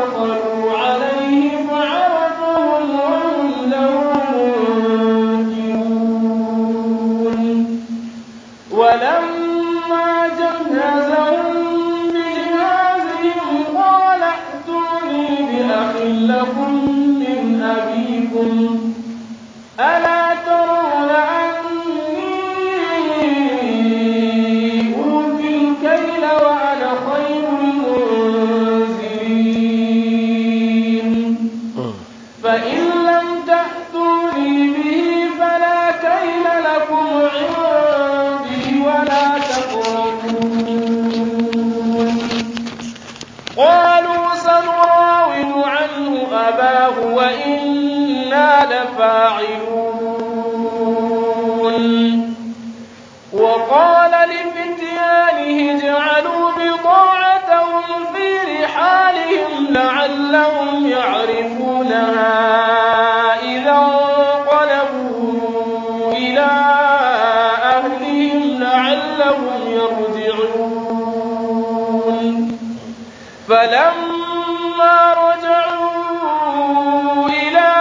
دخلوا عليه فعرفهم وهم له منكرون ولما جهزهم بجهازهم قال ائتوني بأخ لكم من أبيكم ألا ترون أني أوفي الكيل وأنا خير المنزلين فإن لم تأتوني به فلا كيل لكم عندي ولا تقربون قالوا سنراود عنه أباه وإنا لفاعلون وقال لفتيانه اجعلوا بضاعتهم في رحالهم لعلهم يعرفونها إذا انقلبوا إلى أهلهم لعلهم يرجعون فلما رجعوا إلى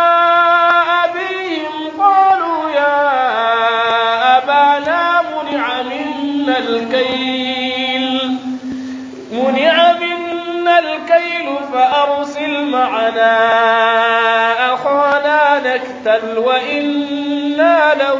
أبيهم قالوا يا أبانا منع منا الكيل منع منا الكيل فأرسل معنا أخانا نكتل وإنا له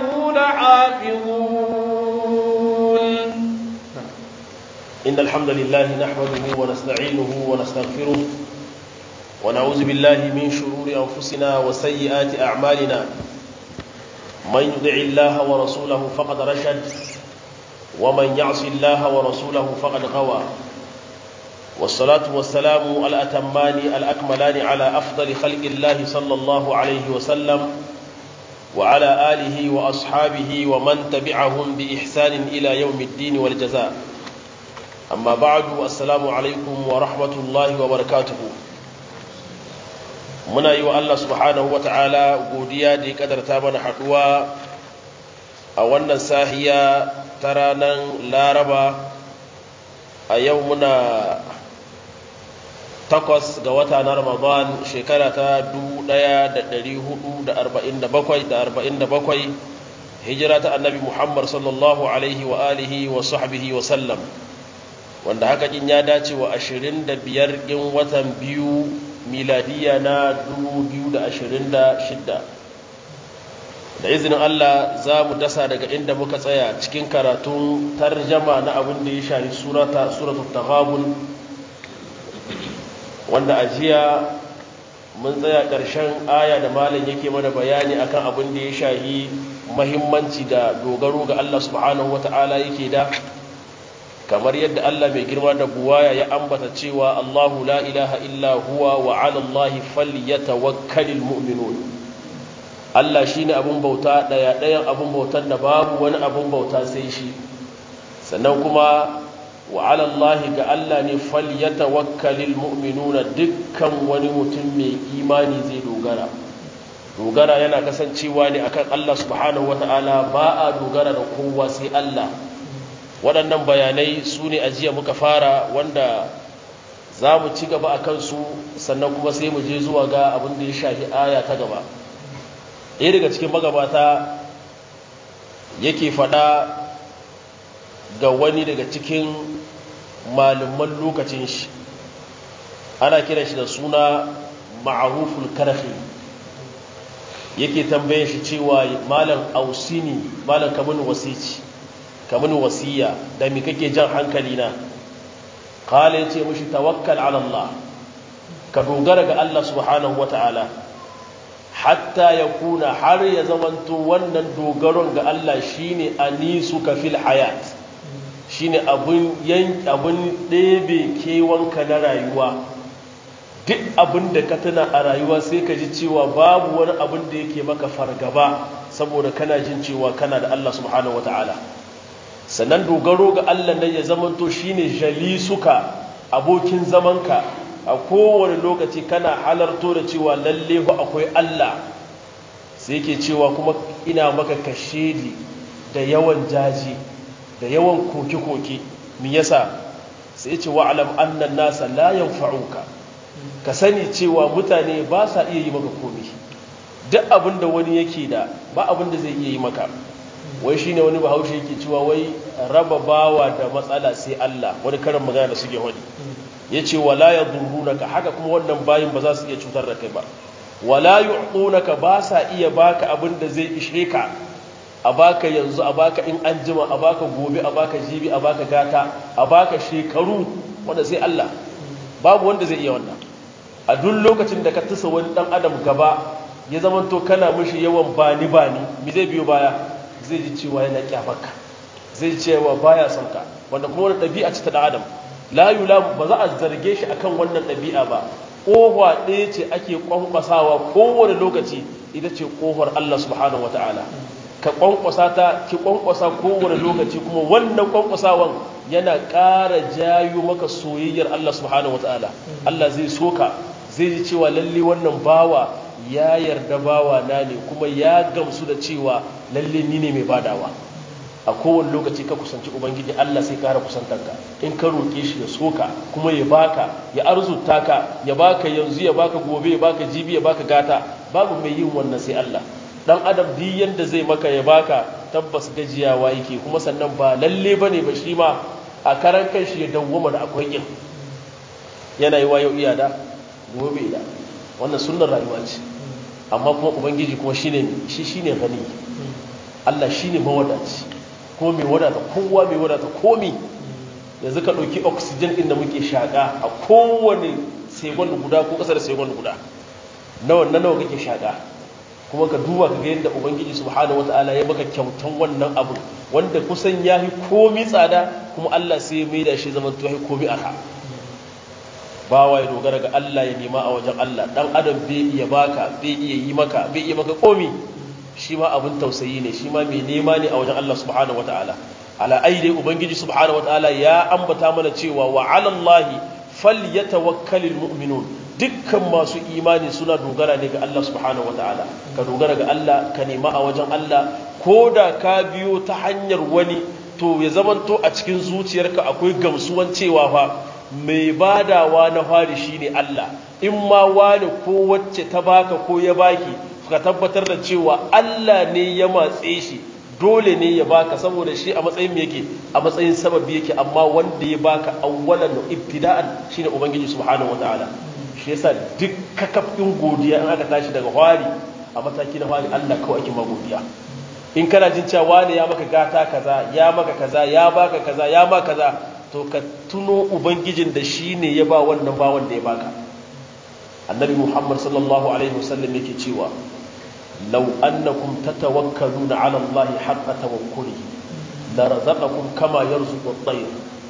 لحافظون إن الحمد لله نحمده ونستعينه ونستغفره ونعوذ بالله من شرور أنفسنا وسيئات أعمالنا من يدع الله ورسوله فقد رشد ومن يعص الله ورسوله فقد غوى والصلاة والسلام الأتمان الأكملان على أفضل خلق الله صلى الله عليه وسلم وعلى آله وأصحابه ومن تبعهم بإحسان إلى يوم الدين والجزاء amma ba'du assalamu alaikum wa rahmatullahi wa barakatuhu muna yi wa Allah subhanahu wa ta'ala godiya da ya kadarta mana haduwa a wannan sahiya ta ranar laraba a yau muna takwas ga wata na ramadan shekara ta 1447 hijira ta annabi muhammad sallallahu alaihi wa alihi wa sahbihi wa sallam wanda haka kin ya dace wa 25 ɗin watan biyu miladiya na 2026 da izinin Allah za mu dasa daga inda muka tsaya cikin karatun tarjama na abin da ya shahi surata suratul taghabun wanda a jiya mun tsaya ƙarshen aya da malam yake mana bayani akan abin da ya shahi mahimmanci da dogaro ga Allah subhanahu wata'ala yake da kamar yadda Allah mai girma da buwaya ya ambata cewa Allahu la ilaha illa huwa wa 'ala Allahi falyatawakkalul mu'minun Allah shine abun bauta daya dayan abun bautan da babu wani abun bauta sai shi sannan kuma wa 'ala Allahi ga Allah ne falyatawakkalul mu'minuna dukkan wani mutum mai imani zai dogara dogara yana kasancewa ne akan Allah subhanahu wata'ala ba a dogara da kowa sai Allah waɗannan bayanai su ne ajiya muka fara wanda za mu ci gaba a kansu sannan kuma sai mu je zuwa ga abin da ya shafi aya ta gaba ɗaya daga cikin magabata yake faɗa ga wani daga cikin malaman lokacin shi ana kiran shi da suna ma'aruful karfi yake tambaye shi cewa malam ausini malam kamun wasici kamun wasiya da mi kake jan hankali na kala ya ce mushi tawakkal ala Allah ka dogara ga Allah subhanahu wata'ala hatta ya kuna har ya zamanto wannan dogaron ga Allah shine anisu ka fil hayat shine abun yan abun ɗebe kewanka na rayuwa duk abin da ka tuna a rayuwa sai ka ji cewa babu wani abin da yake maka fargaba saboda kana jin cewa kana da Allah subhanahu wata'ala sannan dogaro ga Allah nan ya zamanto shine jalisuka abokin zamanka a kowane lokaci kana halarto da cewa lalle ba akwai Allah sai yake cewa kuma ina maka kashedi da yawan jaji da yawan koke-koke me yasa sai ce wa'alam annan nasa la yanfa'uka ka sani cewa mutane ba sa iya yi maka komai duk abin da wani yake da ba abin da zai iya yi maka wai shine wani bahaushe yake cewa wai raba bawa da matsala sai Allah wani karin magana da suke wani yace wala yadurrunaka haka kuma wannan bayin ba za su iya cutar da kai ba wala yu'tunaka ba sa iya baka abin da zai ishe ka a baka yanzu a baka in an jima a baka gobe a baka jibi a baka gata a baka shekaru wanda sai Allah babu wanda zai iya wannan a duk lokacin da ka tusa wani dan adam gaba ya zamanto kana mishi yawan bani bani me zai biyo baya zai ji cewa yana kyafarka zai ji cewa baya son ka wanda kuma wani ɗabi'a ce ta dan adam la yula ba za a zarge shi akan wannan ɗabi'a ba ƙofa ɗaya ce ake kwankwasawa kowane lokaci ita ce ƙofar Allah subhanahu wataala ka kwankwasa ta ki kwankwasa kowane lokaci kuma wannan kwankwasawan yana ƙara jayo maka soyayyar Allah subhanahu wataala Allah zai soka zai ji cewa lalle wannan bawa ya yarda bawa na ne kuma ya gamsu da cewa lalle ni ne mai badawa a kowane lokaci ka kusanci ubangiji Allah sai ƙara kusantanka in ka roƙe shi ya soka kuma ya baka ya arzuta ka ya baka yanzu ya baka gobe ya baka jibi ya baka gata babu mai yin wannan sai Allah dan adam duk yanda zai maka ya baka tabbas gajiyawa yake kuma sannan ba lalle bane ba shi ma a karan kanshi ya dawwama da akwai yin yana yi wayo iya da gobe da wannan sunnar rayuwa ce amma kuma ubangiji kuma shine shi shine gani Allah shine mawadaci ko mai wadata kowa mai wadata komi yanzu ka ɗauki oxygen ɗin da muke shaƙa a kowane segon guda ko ƙasar segon guda nawa na nawa kake shaƙa kuma ka duba ka ga yadda ubangiji subhanahu wataala ya maka kyautan wannan abu wanda kusan ya yi komi tsada kuma Allah sai ya maida shi zaman to ya komi arha bawa ya dogara ga Allah ya nema a wajen Allah dan adam bai iya baka bai iya yi maka bai iya maka komi shi ma abin tausayi ne shi ma mai nema ne a wajen Allah subhanahu wataala ala aide ubangiji subhanahu wataala ya ambata mana cewa wa ala Allah falyatawakkalul mu'minun dukkan masu imani suna dogara ne ga Allah subhanahu wataala ka dogara ga Allah ka nema a wajen Allah ko da ka biyo ta hanyar wani to ya zamanto a cikin zuciyarka akwai gamsuwan cewa fa mai badawa na fari shine Allah in ma wani ko wacce ta baka ko ya baki ka tabbatar da cewa Allah ne ya matse shi dole ne ya baka saboda shi a matsayin yake a matsayin sababi yake amma wanda ya baka awwalan ibtida'an shine ubangiji subhanahu wataala shi yasa duk kakafin godiya in aka tashi daga hwari a mataki na hwari Allah kawai ake magodiya in kana jin cewa wani ya maka gata kaza ya maka kaza ya baka kaza ya maka kaza to ka tuno ubangijin da shi ne ya ba wannan bawan da ya baka annabi muhammad sallallahu alaihi wasallam yake cewa law annakum tatawakkaluna ala allahi haqqa tawakkulihi la razaqakum kama yarzuqu at-tayr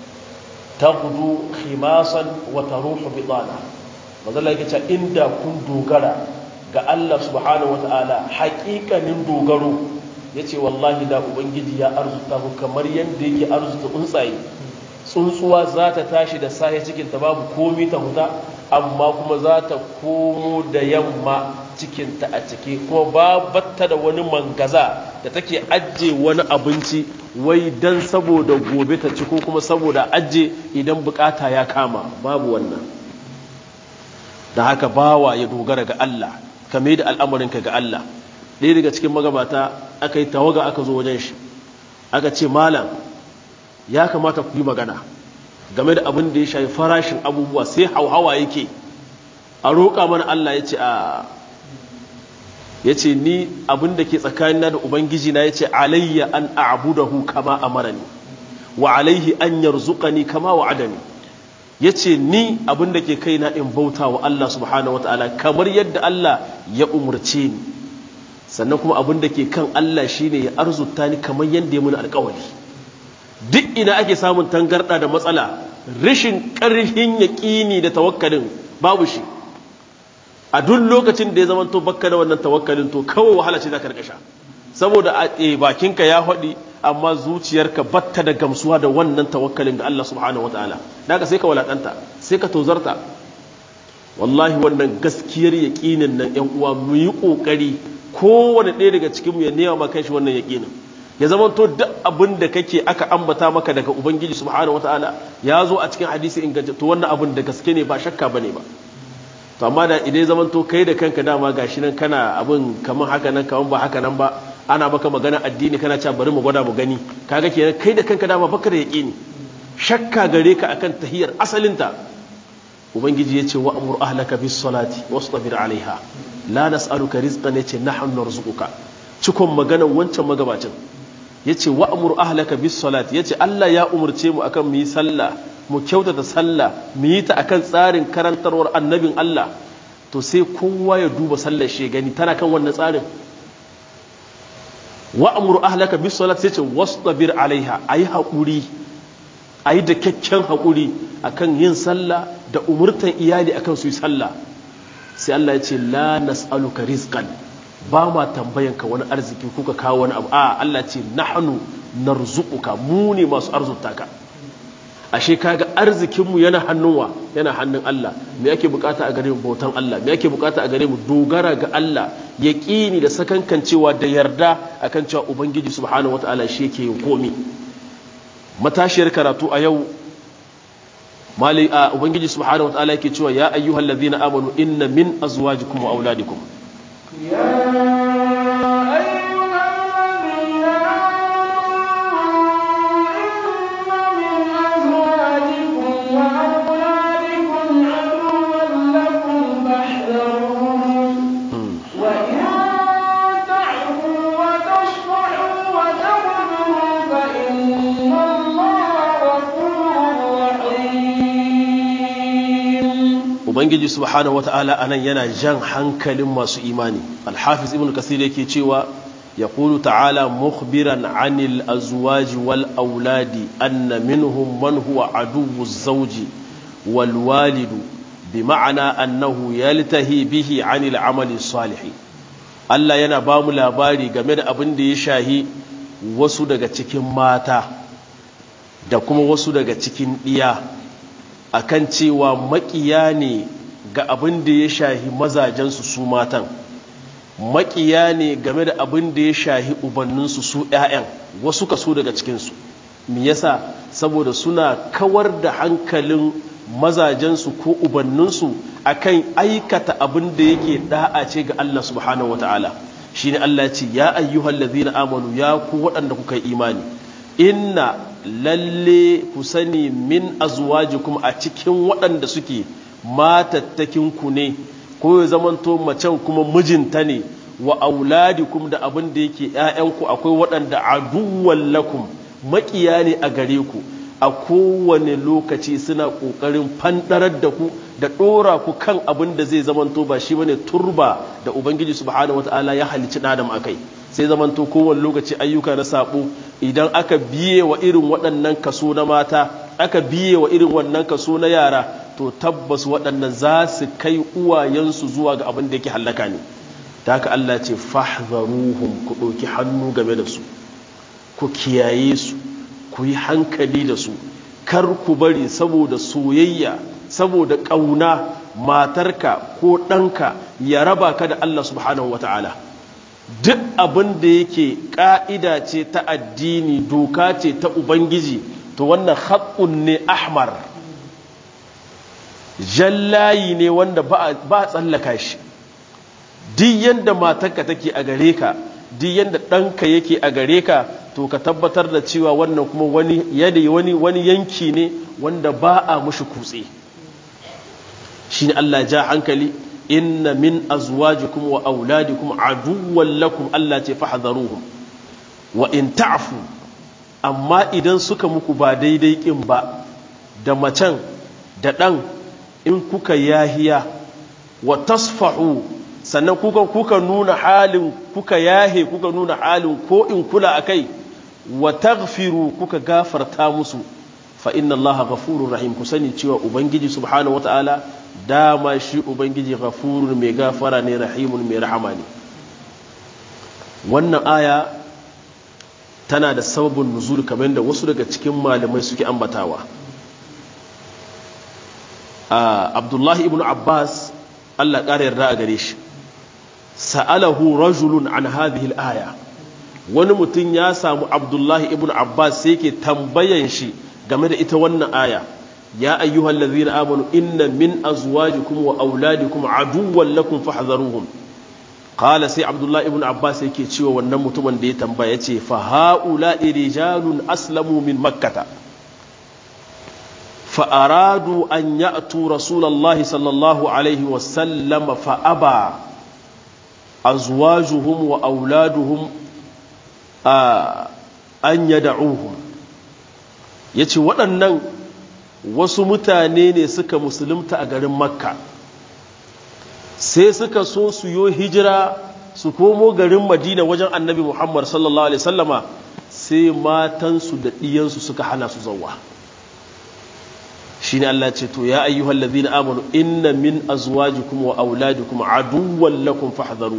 taghdu khimasan wa taruhu bitana mazalla yake cewa inda kun dogara ga Allah subhanahu wataala haƙiƙanin dogaro yace wallahi da ubangiji ya arzuta ku kamar yanda yake arzuta tsuntsaye tsuntsuwa za ta tashi da sahe cikinta babu komi ta huta amma kuma za ta komo da yamma cikinta a ciki kuma babatta da wani mangaza da take ajiye wani abinci wai don saboda gobe ta ci ko kuma saboda ajiye idan bukata ya kama babu wannan da haka bawa ya dogara ga Allah kame da al'amarinka ga Allah ɗaya daga cikin magabata aka yi tawaga aka zo wajen shi aka ce malam ya kamata ku yi magana game da abin da ya shafi farashin abubuwa sai hauhawa yake a roƙa mana Allah ya ce a ya ce ni abin da ke tsakanina da ubangiji na ya ce alayya an a'budahu kama amarani wa alaihi an yarzuqani kama wa'adani ya ce ni abin da ke kaina in bauta wa Allah subhanahu wata'ala kamar yadda Allah ya umarce ni sannan kuma abin da ke kan Allah shine ya arzuta ni kamar yadda ya muni alƙawari duk ina ake samun tangarɗa da matsala rashin ƙarfin yaƙini da tawakkalin babu shi a duk lokacin da ya zama to bakka da wannan tawakkalin to kawai wahala ce za ka rikasha saboda a bakinka ya haɗi amma zuciyarka batta da gamsuwa da wannan tawakkalin ga Allah subhanahu wataala daga sai ka walaƙanta sai ka tozarta wallahi wannan gaskiyar yaƙinin nan ƴan uwa mu yi ƙoƙari kowane ɗaya daga cikinmu ya nema ma kanshi wannan yaƙinin ya zama to duk abin da kake aka ambata maka daga ubangiji subhanahu wataala ya zo a cikin hadisi inganta to wannan abin da gaske ne ba shakka bane ba to amma da idan zaman to kai da kanka dama gashi nan kana abin kamar haka nan kamar ba haka nan ba ana maka magana addini kana cewa bari mu gwada mu gani kaga kenan kai da kanka dama baka da yaqini shakka gare ka akan tahiyar asalinta ubangiji yace wa amur ahlaka bis salati wastabir alaiha la nas'aluka rizqan yace nahnu narzuquka cikon maganar wancan magabacin yace wa amur ahlaka bis salati yace Allah ya umurce mu akan mu yi sallah mu kyautata sallah mu yi ta akan tsarin karantarwar annabin Allah to sai kowa ya duba sallar shi gani tana kan wannan tsarin wa amur ahlaka bis salati yace wastabir alaiha ayi haƙuri ayi da kyakkyan haƙuri akan yin sallah da umurtan iyali akan su yi sallah sai Allah ya ce la nas'aluka rizqan ba ma tambayan ka wani arziki kuka kawo wani abu a Allah ce nahnu narzuquka mu ne masu arzuta ka ashe kaga arzikin mu yana hannunwa yana hannun Allah me yake bukata a gare mu bautan Allah me yake bukata a gare mu dogara ga Allah yaqini da sakankancewa da yarda akan cewa ubangiji subhanahu wataala shi yake yin komi matashiyar karatu a yau mali a ubangiji subhanahu wataala yake cewa ya ayyuhal ladhina amanu inna min azwajikum wa auladikum يا أيها الذين ubangiji subhanahu wata'ala anan yana jan hankalin masu imani alhafiz ibn kasir yake cewa يقول تعالى مخبرا عن الأزواج والأولاد أن منهم من هو عدو الزوج والوالد بمعنى أنه يلتهي به عن العمل الصالح Allah yana ba mu labari game da abin da ya shahi wasu daga cikin mata da kuma wasu daga cikin ɗiya akan cewa maƙiya ne ga abin da ya shahi mazajensu su matan maƙiya ne game da abin da ya shahi ubanninsu su ‘ya'yan wasu kaso daga cikinsu me yasa saboda suna kawar da hankalin mazajensu ko ubanninsu akan aikata abin da yake da'a ce ga Allah subhanahu wa ta'ala shi ne Allah ce ya ayyuhal ladhina amanu ya ku waɗanda kuka yi imani inna lalle ku sani min azwajikum a cikin waɗanda suke matattakinku ne ko ya zamanto macen kuma mijinta ne wa auladikum da abin da yake ‘ya'yanku akwai waɗanda aduwwan lakum maƙiya ne a gare ku a kowane lokaci suna ƙoƙarin fanɗarar da ku da ɗora ku kan abin da zai zamanto ba shi bane turba da ubangiji subhanahu wata'ala ya halicci adam a kai sai zamanto kowane lokaci ayyuka na saɓo idan aka biye wa irin waɗannan kaso na mata aka biye wa irin wannan kaso na yara to tabbas waɗannan za su kai uwayensu zuwa ga abin da yake hallaka ne ta haka Allah ce fahzaruhum ku ɗauki hannu game da su ku kiyaye su ku yi hankali da su kar ku bari saboda soyayya saboda ƙauna matarka ko ɗanka ya raba ka da Allah subhanahu wa ta'ala duk abin da yake ƙa'ida ce ta addini doka ce ta ubangiji to wannan haƙƙun ne ahmar jallayi ne wanda ba a tsallaka shi duk yadda matarka take a gare ka duk yadda ɗanka yake a gare ka to ka tabbatar da cewa wannan kuma wani yadda wani wani yanki ne wanda ba a mushi kutse shi ne Allah ja hankali inna min azwajikum wa auladikum aduwwan lakum Allah ce fahdharuhum wa in ta'fu amma idan suka muku ba daidai kin ba da macen da ɗan in kuka yahiya wa tasfahu sannan kuka kuka nuna halin kuka yahe kuka nuna halin ko in kula akai wa taghfiru kuka gafarta musu fa inna Allah ghafurur rahim ku sani cewa ubangiji subhanahu wataala dama shi ubangiji ghafurun mai gafara ne rahimun mai rahama ne wannan aya tana da sababin nuzul kamar da wasu daga cikin malamai suke ambatawa abdullahi ibn abbas allah ƙara yarda a gare shi sa'alahu rajulun an hadhihi al-aya wani mutum ya samu abdullahi ibn abbas sai ke tambayan shi game da ita wannan aya ya ayyuhal ladzina amanu inna min azwajikum wa auladikum aduwwan lakum fahdharuhum qala sai abdullahi ibn abbas yake cewa wannan mutumin da ya tambaya yace fa haula rijalun aslamu min makkata fa aradu an ya'tu rasulullahi sallallahu alaihi wa sallam fa aba azwajuhum wa auladuhum an yad'uhum yace waɗannan wasu mutane ne suka musulunta a garin makka sai suka so su yo hijira su komo garin madina wajen annabi muhammad sallallahu alaihi sallama sai matansu da ɗiyansu suka hana su zauwa shi ne Allah ce to ya ayyuhal ladhina amanu inna min azwajikum wa auladikum aduwwan lakum fahdharu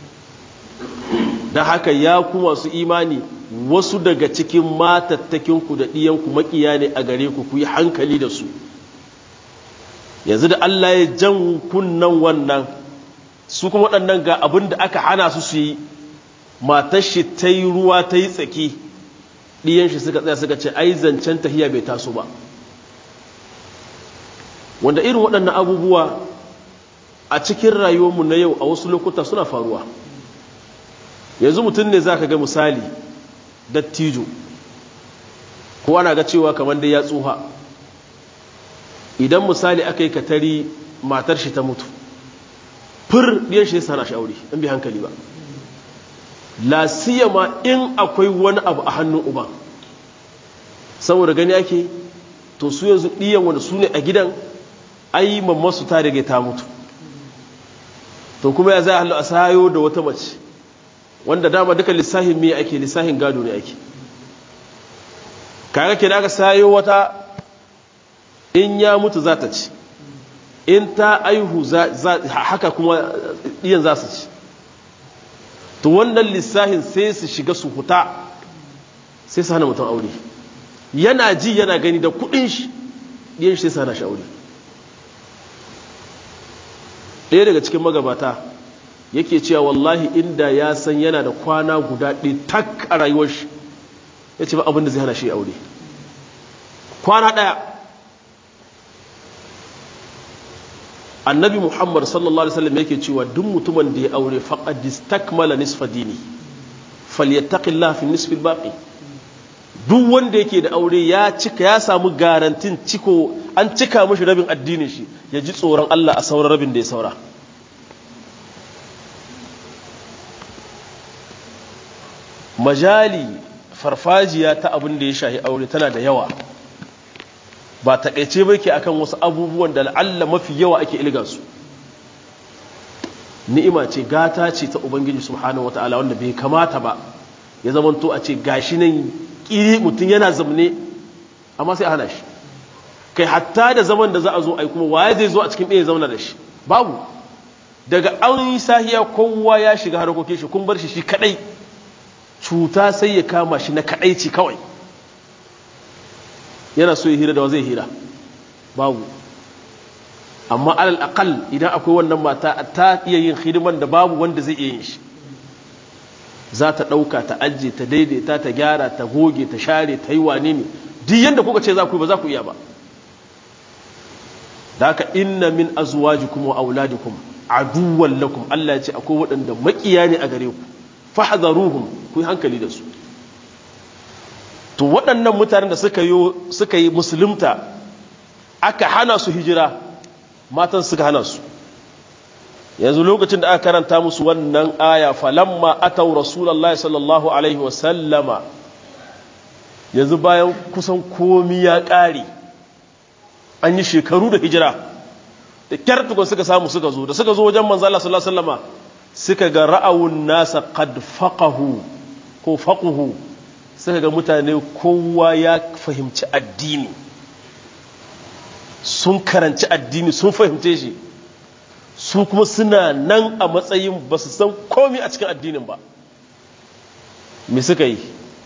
dan haka ya ku masu imani wasu daga cikin matattakinku da ɗiyanku makiya ne a gare ku ku yi hankali da su yanzu da Allah ya jan kunnan wannan su kuma waɗannan ga abin da aka hana su su yi matar shi ta yi ruwa ta yi tsaki ɗiyan shi suka tsaya suka ce ai zancen tahiya bai taso ba wanda irin waɗannan abubuwa a cikin rayuwarmu na yau a wasu lokuta suna faruwa yanzu mutum ne za ka ga misali dattijo ko ana ga cewa kamar dai ya tsuha idan misali aka yi katari matar shi ta mutu fir ɗiyar shi sana shi aure in bi hankali ba la siyama in akwai wani abu a hannun uban saboda gani ake to su yanzu ɗiyan wanda su ne a gidan ai mammasu ta rage ta mutu to kuma ya za a a sayo da wata mace wanda dama duka lissahin me ake lissahin gado ne ake kaga ke da aka sayo wata in ya mutu za ta ci in ta aihu haka kuma ɗiyan za su ci to wannan lissahin sai su shiga su huta sai su hana mutum aure yana ji yana gani da kudin shi ɗiyan shi sai su hana shi aure ɗaya daga cikin magabata yake cewa wallahi inda ya san yana da kwana guda ɗaya tak a rayuwar shi ya ce ba abin da zai hana shi aure kwana ɗaya annabi muhammad sallallahu alaihi wasallam yake cewa duk mutumin da ya aure faqad istakmala nisfa dini falyattaqillah fi nisfi albaqi duk wanda yake da aure ya cika ya samu garantin ciko an cika mishi rabin addinin shi ya ji tsoron Allah a sauran rabin da ya saura majali farfajiya ta abin da ya shahi aure tana da yawa ba takaice ba ke akan wasu abubuwan da la'alla mafi yawa ake ilga su ni'ima ce gata ce ta ubangiji subhanahu wata'ala wanda bai kamata ba ya zamanto a ce gashi nan kiri mutum yana zamne amma sai a hana shi kai hatta da zaman da za a zo ai kuma waye zai zo a cikin ɗaya zauna da shi babu daga an yi sahiya kowa ya shiga harkokin shi kun bar shi shi kadai cuta sai ya kama shi na kadaici kawai yana so ya hira da wa zai hira babu amma alal aqal idan akwai wannan mata ta iya yin hidiman da babu wanda zai iya yin shi za ta ɗauka ta ajiye ta daidaita ta gyara ta goge ta share ta yi wane ne duk yadda kuka ce za ku yi ba za ku iya ba da haka inna min azwajikum wa auladikum aduwwan lakum Allah ya ce akwai waɗanda makiya ne a gare ku fahdharuhum ku yi hankali da su to waɗannan mutanen da suka yi suka yi musulunta aka hana su hijira matan suka hana su yanzu lokacin da aka karanta musu wannan aya falamma atau rasulullahi sallallahu alaihi wasallama yanzu bayan kusan komi ya ƙare an yi shekaru da hijira da kyar tukun suka samu suka zo da suka zo wajen manzo Allah sallallahu alaihi wasallama suka ga ra'awun nasa qad faqahu ko faquhu suka ga mutane kowa ya fahimci addini sun karanci addini sun fahimce shi su kuma suna nan a matsayin ba su san komi a cikin addinin ba me suka yi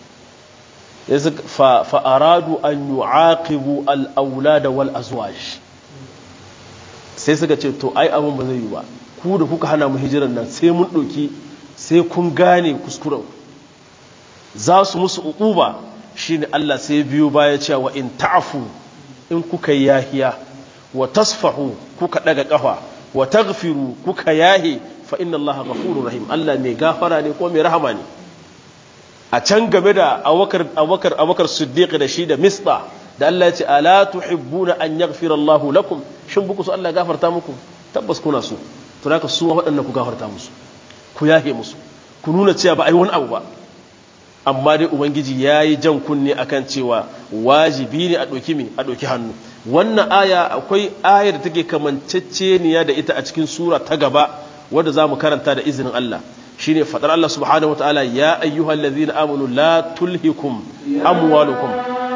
fa'aradu an yi aqibu al'aulada wal azwaj sai suka ce to ai abin ba zai yi ba ku da kuka hana mu hijiran nan sai mun ɗauki sai kun gane kuskuren za su musu uquba shine Allah sai biyo baya cewa in ta'fu in kuka yahiya wa tasfahu kuka daga kafa wa taghfiru kuka yahe fa inna allaha ghafurur rahim Allah mai gafara ne ko mai rahama ne a can game da Abubakar Abubakar Abubakar Siddiq da shi da Misba da Allah ya ce ala tuhibbuna an yaghfira Allahu lakum shin buku su Allah gafarta muku tabbas kuna so to haka su waɗannan ku gafarta musu ku yahe musu ku nuna cewa ba ai wani abu ba amma dai ubangiji yayi jan kunne akan cewa wajibi ne a ɗauki mi a ɗauki hannu wannan aya akwai aya da take kamanceceniya da ita a cikin sura ta gaba wadda za mu karanta da izinin Allah shine fadar Allah subhanahu wa ta'ala ya ayyuhal ladzina amanu la tulhikum amwalukum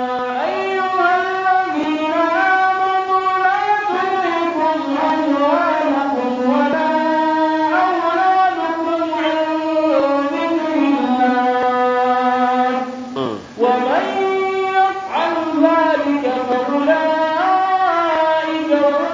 ومن يفعل ذلك فأولئك هم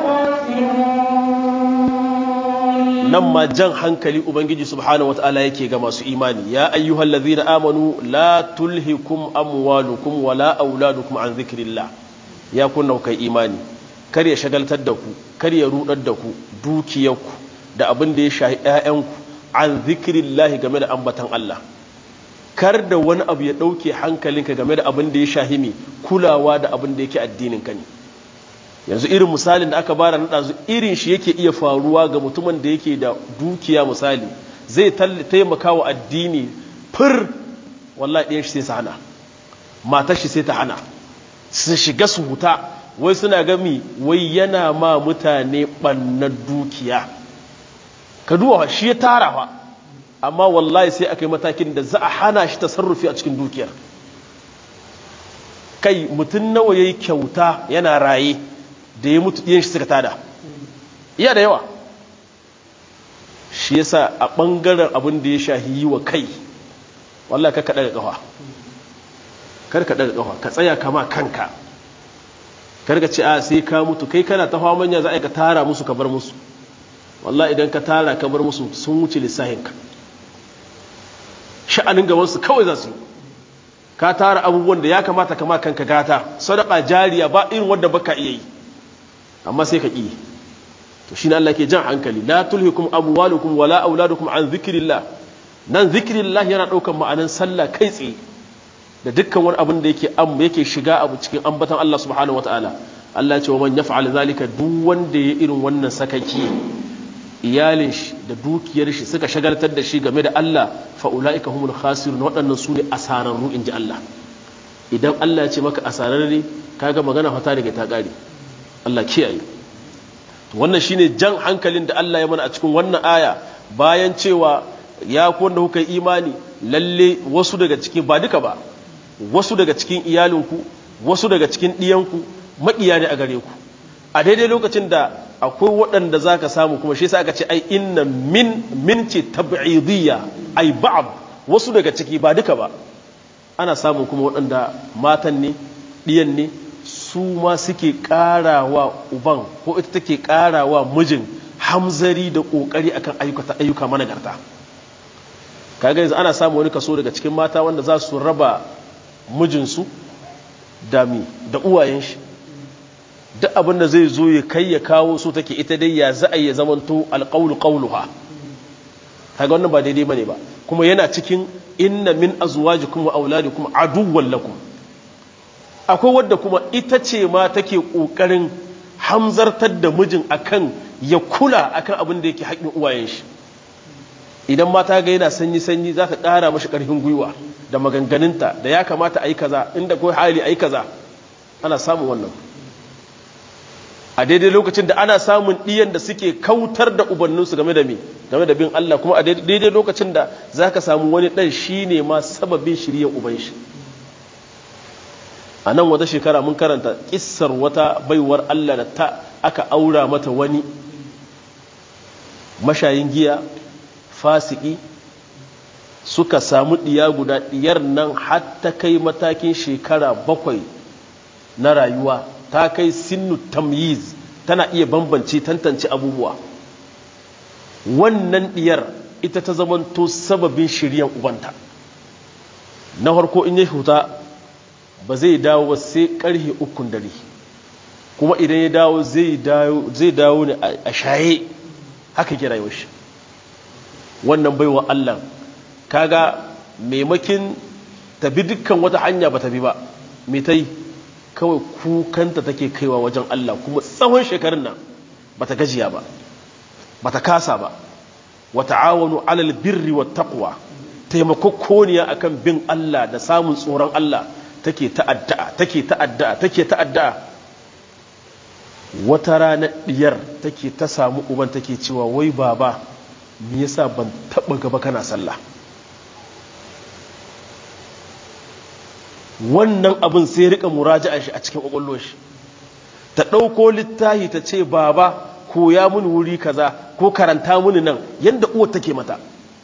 الخاسرون nan ma jan hankali ubangiji subhanahu wataala yake ga masu imani ya ayyuhal ladzina amanu la tulhikum amwalukum wala auladukum an zikrillah ya kunna kai imani kar ya shagaltar da ku kar ya rudar da ku dukiyarku da abin da ya shahi ƴaƴanku an zikrillah game da ambatan Allah kar da wani abu ya dauke hankalinka game da abin da ya shahi mi kulawa da abin da yake addinin ka ne yanzu irin misalin da aka bara na ɗazu irin shi yake iya faruwa ga mutumin da yake da dukiya misali zai taimaka wa addini fir wallahi ɗayan shi sai su hana matar shi sai ta hana su shiga su huta wai suna gami wai yana ma mutane ɓannar dukiya ka duwa shi ya tara fa amma wallahi sai aka yi matakin da za a hana shi tasarrufi a cikin dukiyar kai mutum nawa ya yi kyauta yana raye da ya mutu ɗiyan shi suka tada iya da yawa shi yasa a ɓangaren abin da ya shahi yi wa kai wallah ka kaɗa ga ƙafa kar ka ɗaga ƙafa ka tsaya kama kanka kar ka ce a sai ka mutu kai kana ta hawa manya za a yi ka tara musu ka bar musu wallah idan ka tara ka bar musu sun wuce lissahinka sha'anin gabansu kawai za su yi ka tara abubuwan da ya kamata kama kanka gata sadaka jariya ba irin wadda baka iya yi amma sai ka ƙi to shi ne Allah ke jan hankali la tulhikum amwalukum wala auladukum an zikrillah nan zikrillah yana ɗaukar ma'anan sallah kai tsaye da dukkan wani abin da yake am yake shiga abu cikin ambatan Allah subhanahu wataala Allah ce wa man yaf'al zalika duk wanda ya irin wannan sakaki iyalin shi da dukiyar shi suka shagaltar da shi game da Allah fa ulaika humul khasirun waɗannan su ne asararru inji Allah idan Allah ya ce maka asararre kaga magana fata daga ta ƙare Allah kiyaye wannan shine jan hankalin da Allah ya mana a cikin wannan aya bayan cewa ya ku wanda kuka yi imani lalle wasu daga cikin ba duka ba wasu daga cikin iyalinku wasu daga cikin ɗiyanku maƙiya ne a gare ku a daidai lokacin da akwai waɗanda za ka samu kuma shi sa aka ce ai inna min min ce tab'idiyya ai ba'd wasu daga ciki ba duka ba ana samun kuma waɗanda matan ne ɗiyan ne su ma suke ƙarawa uban ko ita take ƙarawa mijin hamzari da ƙoƙari akan ayyuka ayyuka managarta kaga yanzu ana samun wani kaso daga cikin mata wanda za su raba mijinsu da mi da uwayen shi duk abin da zai zo ya kai ya kawo su take ita dai ya za a yi zamanto alƙaulu ƙauluha kaga wannan ba daidai bane ba kuma yana cikin inna min azwajikum wa auladikum aduwwan lakum akwai wadda kuma ita ce ma take ƙoƙarin hamzartar da mijin akan ya kula akan abin da yake haƙin uwayen shi idan mata ga yana sanyi sanyi za ta ƙara mashi ƙarfin gwiwa da maganganunta da ya kamata a yi kaza inda kawai hali a yi kaza ana samun wannan a daidai lokacin da ana samun ɗiyan da suke kautar da ubanninsu game da me game da bin Allah kuma a daidai lokacin da za ka samu wani ɗan shi ne ma sababin shirya uban shi a nan wata shekara mun karanta ƙissar wata baiwar Allah da ta aka aura mata wani mashayin giya fasiki suka samu ɗiya guda ɗiyar nan hatta kai matakin shekara bakwai na rayuwa ta kai sinnu tamyiz tana iya bambance tantance abubuwa wannan ɗiyar ita ta zamanto sababin shiryan ubanta na harko in ya huta ba zai dawo ba sai ƙarhe ukun dare kuma idan ya dawo zai dawo ne a shaye haka kira yau shi wannan baiwa Allah kaga maimakin tabi dukkan wata hanya ba tabi ba mai ta yi kawai kukanta take kaiwa wajen Allah kuma tsawon shekarun nan ba ta gajiya ba ba ta kasa ba wata awonu alal birri wa taqwa taimakokoniya akan bin Allah da samun tsoron Allah take ta'adda'a take ta'adda'a take ta'adda'a wata rana diyar take ta samu uban take cewa wai baba me yasa ban taba gaba kana sallah wannan abin sai rika muraja'a shi a cikin kwakwalwar shi ta ɗauko littahi ta ce baba koya mini wuri kaza ko karanta mini nan yadda uwar take mata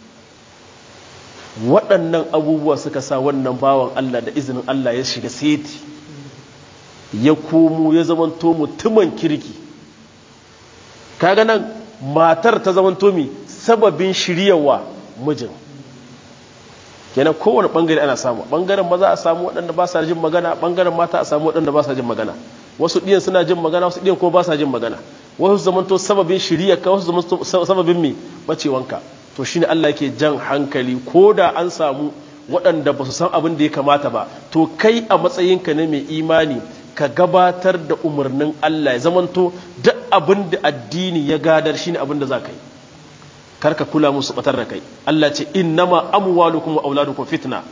waɗannan abubuwa suka sa wannan bawan Allah da izinin Allah ya shiga seti ya komo ya zamanto mutumin kirki kaga nan matar ta zamanto mi sababin shiryawa mijin kenan kowane bangare ana samu bangaren maza a samu waɗanda ba sa jin magana bangaren mata a samu waɗanda ba sa jin magana wasu ɗiyan suna jin magana wasu ɗiyan kuma ba sa jin magana wasu zamanto sababin shirya ka wasu zamanto sababin mi bacewanka to shine Allah yake jan hankali ko da an samu waɗanda ba su san abin da ya kamata ba to kai a matsayinka na mai imani ka gabatar da umarnin Allah ya zamanto duk abin da addini ya gadar shine abin da za ka yi karka kula musu batar da kai Allah ce innama amwalukum wa auladukum fitna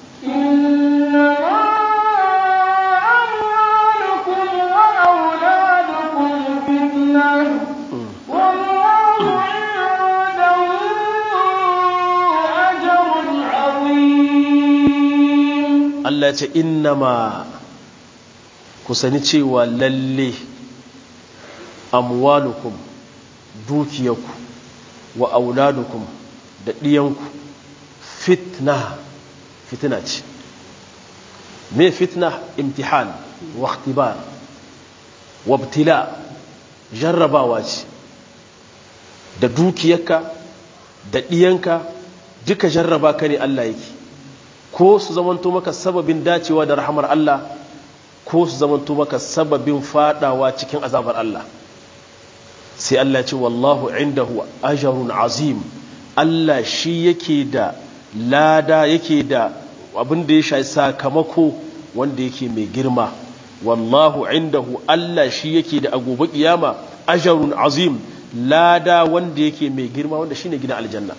Allah ce innama ku sani cewa lalle amwalukum dukiyarku wa auladukum da ɗiyanku fitna fitina ce me fitna imtihan wa ikhtibar wa ibtila jarrabawa ce da dukiyarka da ɗiyanka duka jarraba ka ne Allah yake ko su zamanto maka sababin dacewa da rahamar Allah ko su zamanto maka sababin fadawa cikin azabar Allah sai Allah ce wallahu indahu ajrun azim Allah shi yake da lada yake da abin da ya shafi sakamako wanda yake mai girma wallahu indahu Allah shi yake da agobe kiyama ajrun azim lada wanda yake mai girma wanda shine gidan aljanna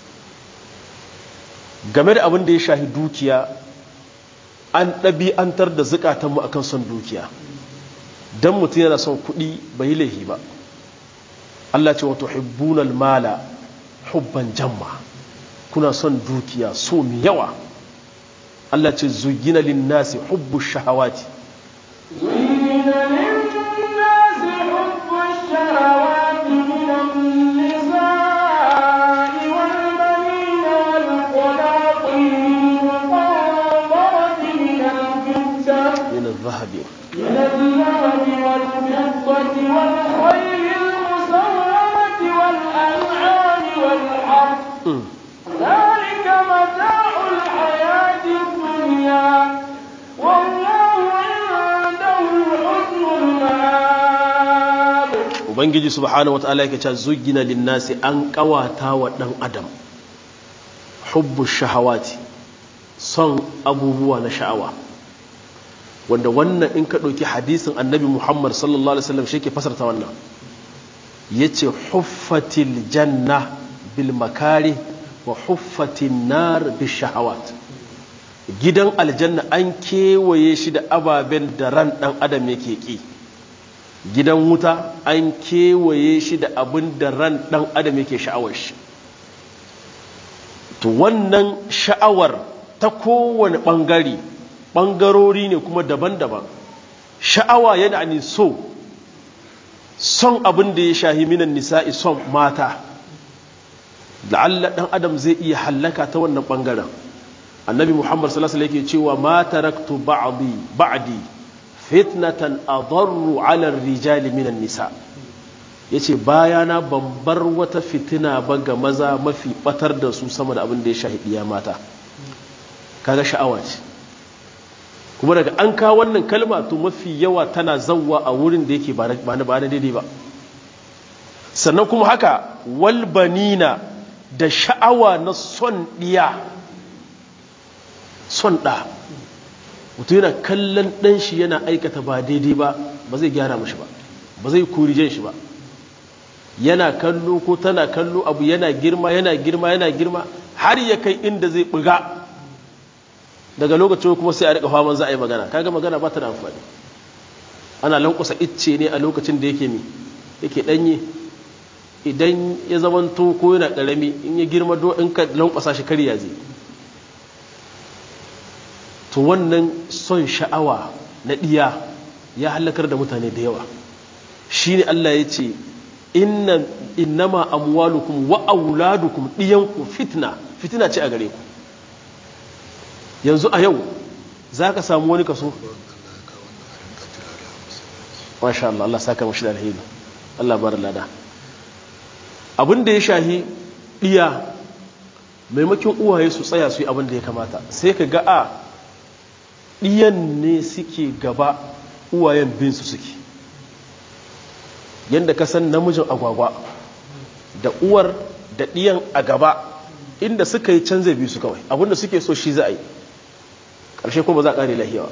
game da abin da ya shafi dukiya an ɗabi'antar da zukatanmu akan son dukiya don mutum yana son kuɗi bai yi laihi ba Allah ce wato hibbunal mala hubban jamma kuna son dukiya so mai yawa Allah ce zugina linnasi hubbu shahawati زين للناس حب الشهوات من النساء والبنين والقناطير المقنطرة من الفضة min zahabi من الذهب والفضة والخيل المسومة والأنعام والحرث ذلك متاع الحياة الدنيا والله عنده حسن المآب ubangiji subhanahu wataala yake cewa zugina linnasi an kawata wa dan adam hubbu shahawati son abubuwa na sha'awa wanda wannan in ka ɗauki hadisin annabi muhammad sallallahu alaihi wasallam shi ke fasarta wannan ya ce huffatil janna bil makari wa huffatin nar bil shahawat gidan aljanna an kewaye shi da ababen da ran ɗan adam yake ƙi gidan wuta an kewaye shi da abin da ran ɗan adam yake sha'awar shi to wannan sha'awar ta kowane ɓangare ɓangarori ne kuma daban-daban sha'awa yana ne so son abin da ya shahi minan nisa'i son mata la'alla ɗan adam zai iya hallaka ta wannan ɓangaren annabi muhammad sallallahu alaihi yake cewa ma taraktu ba'di ba'di fitnatan adarru ala rijali minan nisa yace bayana ban bar wata fitina ba ga maza mafi batar da su sama da abin da ya shahi iya mata kaga sha'awa ce kuma daga an kawo wannan kalma to mafi yawa tana zawwa a wurin da yake ba na ba na daidai ba sannan kuma haka walbanina da sha'awa na son ɗiya son ɗa mutum yana kallon ɗan shi yana aikata ba daidai ba ba zai gyara mashi ba ba zai kurijen shi ba yana kallo ko tana kallo abu yana girma yana girma yana girma har ya kai inda zai buga daga lokacin kuma sai a rika faman za a yi magana kaga magana ba ta da amfani ana lankusa icce ne a lokacin da yake mi yake danye idan ya zamanto ko yana karami in ya girma do in ka lankwasa shi kariya zai to wannan son sha'awa na diya ya halakar da mutane da yawa shine Allah ya ce inna innama amwalukum wa auladukum diyanku fitna fitina ce a gare ku yanzu a yau zaka samu wani kaso masha Allah Allah saka mashi da alheri Allah bar lada abin da ya shahi iya maimakon uwaye su tsaya su yi abin da ya kamata sai ka ga a ɗiyan ne suke gaba uwayen bin su suke yadda ka san namijin agwagwa da uwar da ɗiyan a gaba inda suka yi canza biyu su kawai abinda suke so shi za a yi ƙarshe ko ba za a ƙare lahiyawa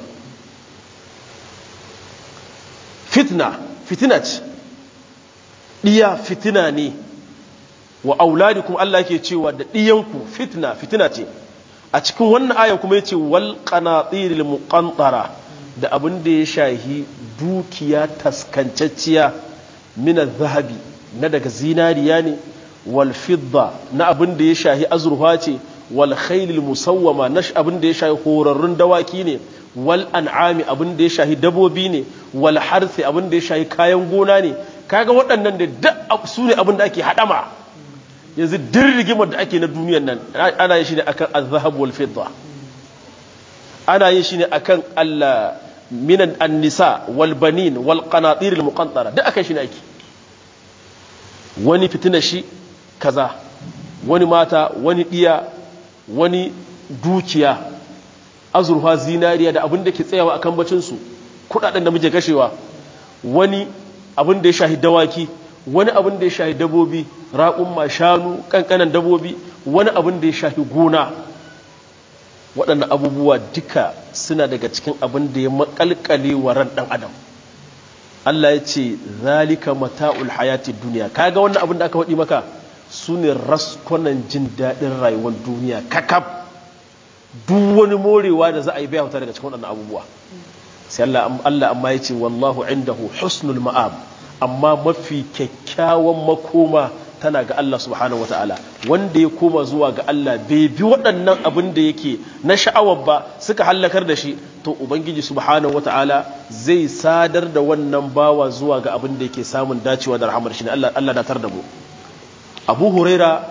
fitna fitina ce ɗiya fitina ne wa auladi kuma Allah ke cewa da ɗiyanku fitna fitina ce a cikin wannan ayan kuma ya ce wal qanatiril muqantara da abin da ya shahi dukiya taskancacciya min zahabi na daga zinariya ne wal fidda na abin da ya shahi azurfa ce wal khailil musawwama na abin da ya shahi horarrun dawaki ne wal an'ami abin da ya shahi dabobi ne wal harsi abin da ya shahi kayan gona ne kaga waɗannan da duk su ne abin da ake haɗama yanzu din rigimar da ake na duniyan nan ana yin shi ne akan azhab wal fidda ana yin shi ne akan Allah minan an-nisa wal banin wal qanatir al muqantara duk akan shi ne ake wani fitina shi kaza wani mata wani diya wani dukiya azurfa zinariya da abin da ke tsayawa akan bacin su kudaden da muke kashewa wani abin da ya shahi dawaki wani abin da ya shahi dabobi raƙumma shanu ƙanƙanan dabobi wani abin da ya shahi gona waɗannan abubuwa duka suna daga cikin abin da ya makalkale wa ran ɗan adam Allah ya ce zalika mata'ul hayati duniya kaga wannan abin da aka faɗi maka su ne raskonan jin daɗin rayuwar duniya kakaf duk wani morewa da za a yi bai hauta daga cikin waɗannan abubuwa sai Allah amma ya ce wallahu indahu husnul ma'ab amma mafi kyakkyawan makoma tana ga Allah subhanahu wa ta'ala wanda ya koma zuwa ga Allah bai bi waɗannan abin da yake na sha'awar ba suka hallakar da shi to ubangiji subhanahu wa ta'ala zai sadar da wannan bawa zuwa ga abin da yake samun dacewa da rahamar shi ne Allah Allah datar da mu Abu Huraira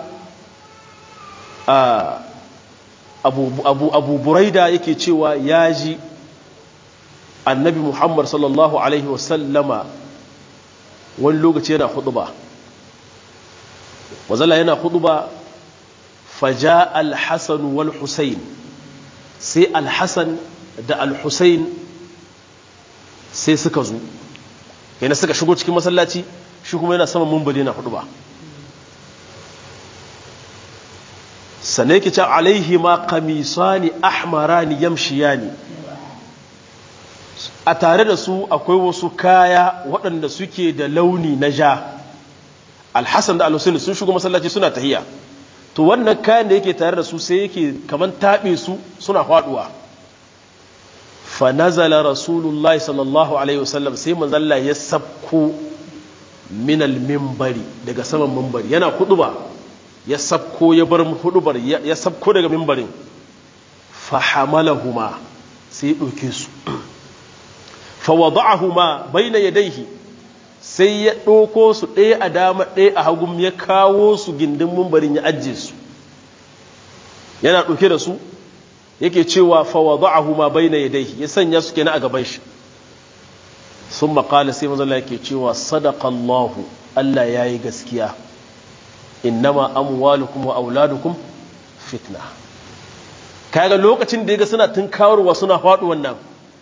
Abu Abu Abu Buraida yake cewa ya ji Annabi Muhammad sallallahu alaihi wa sallama wani lokaci yana huduba wazala yana huduba faja alhassan wal husain sai alhassan da alhussain sai suka zo yana suka shigo cikin masallaci shi kuma yana saman mumbali yana huduba sannan yake can alaihi ma kamisani ahmarani yamshiyani a tare da su akwai wasu kaya waɗanda suke da launi na ja alhassan da alhussein sun shigo masallaci suna tahiya to wannan kayan da yake tare da su sai yake kaman taɓe su suna faɗuwa fa nazala rasulullahi sallallahu alaihi wasallam sai manzalla ya sabko minal mimbari daga saman mimbari yana huduba ya sabko ya bar hudubar ya sabko daga mimbarin fa hamalahuma sai ya ɗauke su fawada'ahuma baina yadayhi sai ya ɗauko su ɗaya a dama ɗaya a hagun ya kawo su gindin mumbarin ya ajiye su yana ɗauke da su yake cewa fawada'ahuma baina yadayhi ya sanya su kenan a gaban shi sun maƙala sai mazala yake cewa sadakallahu Allah ya yi gaskiya innama amwalukum wa auladukum fitna kaga lokacin da ya ga suna tunkawarwa suna faɗu wannan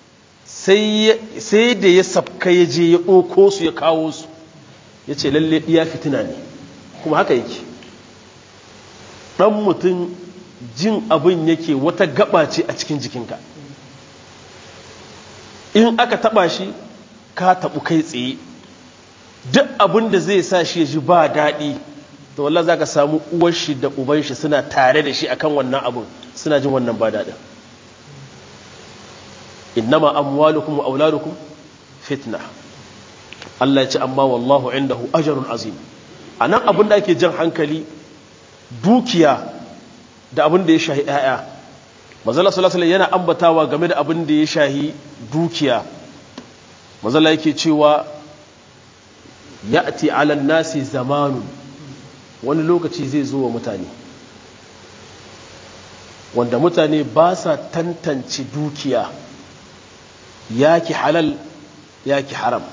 sai da ya sabka ya je ya ɗoko su ya kawo su ya ce lalle ɗiya fitina ne kuma haka yake ɗan mutum jin abin yake wata gaba ce a cikin jikinka in aka taɓa shi ka taɓu kai tsaye duk abin da zai sa shi ya ji ba daɗi to wallah za ka samu uwar shi da uban shi suna tare da shi akan wannan abin suna jin wannan ba daɗin innama amwalukum wa auladukum fitna Allah ya ce amma wallahu indahu ajrun azim anan abin da ake jan hankali dukiya da abin da ya shahi ƴaƴa manzala sallallahu alaihi yana ambatawa game da abin da ya shahi dukiya manzala yake cewa ya'ti 'ala nasi zamanun wani lokaci zai zo wa mutane wanda mutane ba sa tantance dukiya yaki halal yaki haram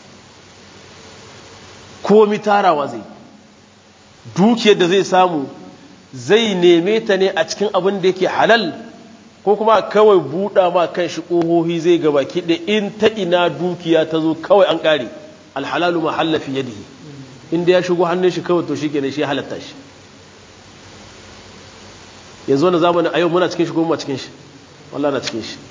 komi tarawa zai dukiyar da zai samu zai neme ta ne a cikin abin da yake halal ko kuma kawai buɗa ma kan shi ƙohohi zai gaba kiɗe in ta ina dukiya ta zo kawai an ƙare alhalalu mahalla fi yadihi inda ya shigo hannun shi kawai to shi kenan shi halatta shi yanzu wani zamani a yau muna cikin shi ko muna cikin shi wallah na cikin shi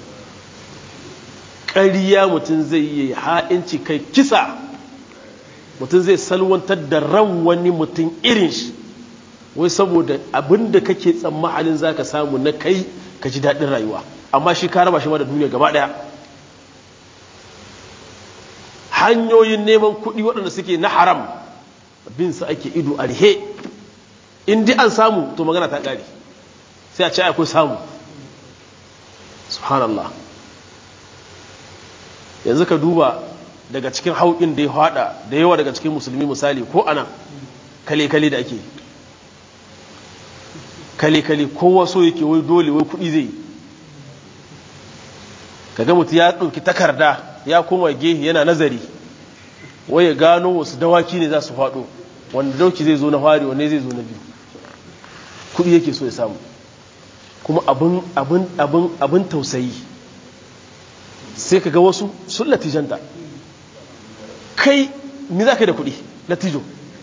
ƙariya mutum zai yi ha'inci kai kisa mutum zai salwantar da ran wani mutum irin shi wai saboda abin da kake tsammanin za ka samu na kai ka ji daɗin rayuwa amma shi ka raba shi ma da duniya gaba ɗaya hanyoyin neman kuɗi waɗanda suke na haram bin su ake ido a rihe in di an samu to magana ta ƙare sai a ce akwai samu subhanallah yanzu ka duba daga cikin hauƙin da ya haɗa da yawa daga cikin musulmi misali ko ana kale-kale da ake kale-kale kowa so yake wai dole wai kuɗi zai kaga mutu ya ɗauki takarda ya koma gehe yana nazari wai ya gano wasu dawaki ne za su faɗo wanda dauki zai zo na fari wanne zai zo na biyu kuɗi yake so ya samu kuma abin tausayi sai ka ga wasu sun latijanta kai ni za ka yi da kuɗi latijo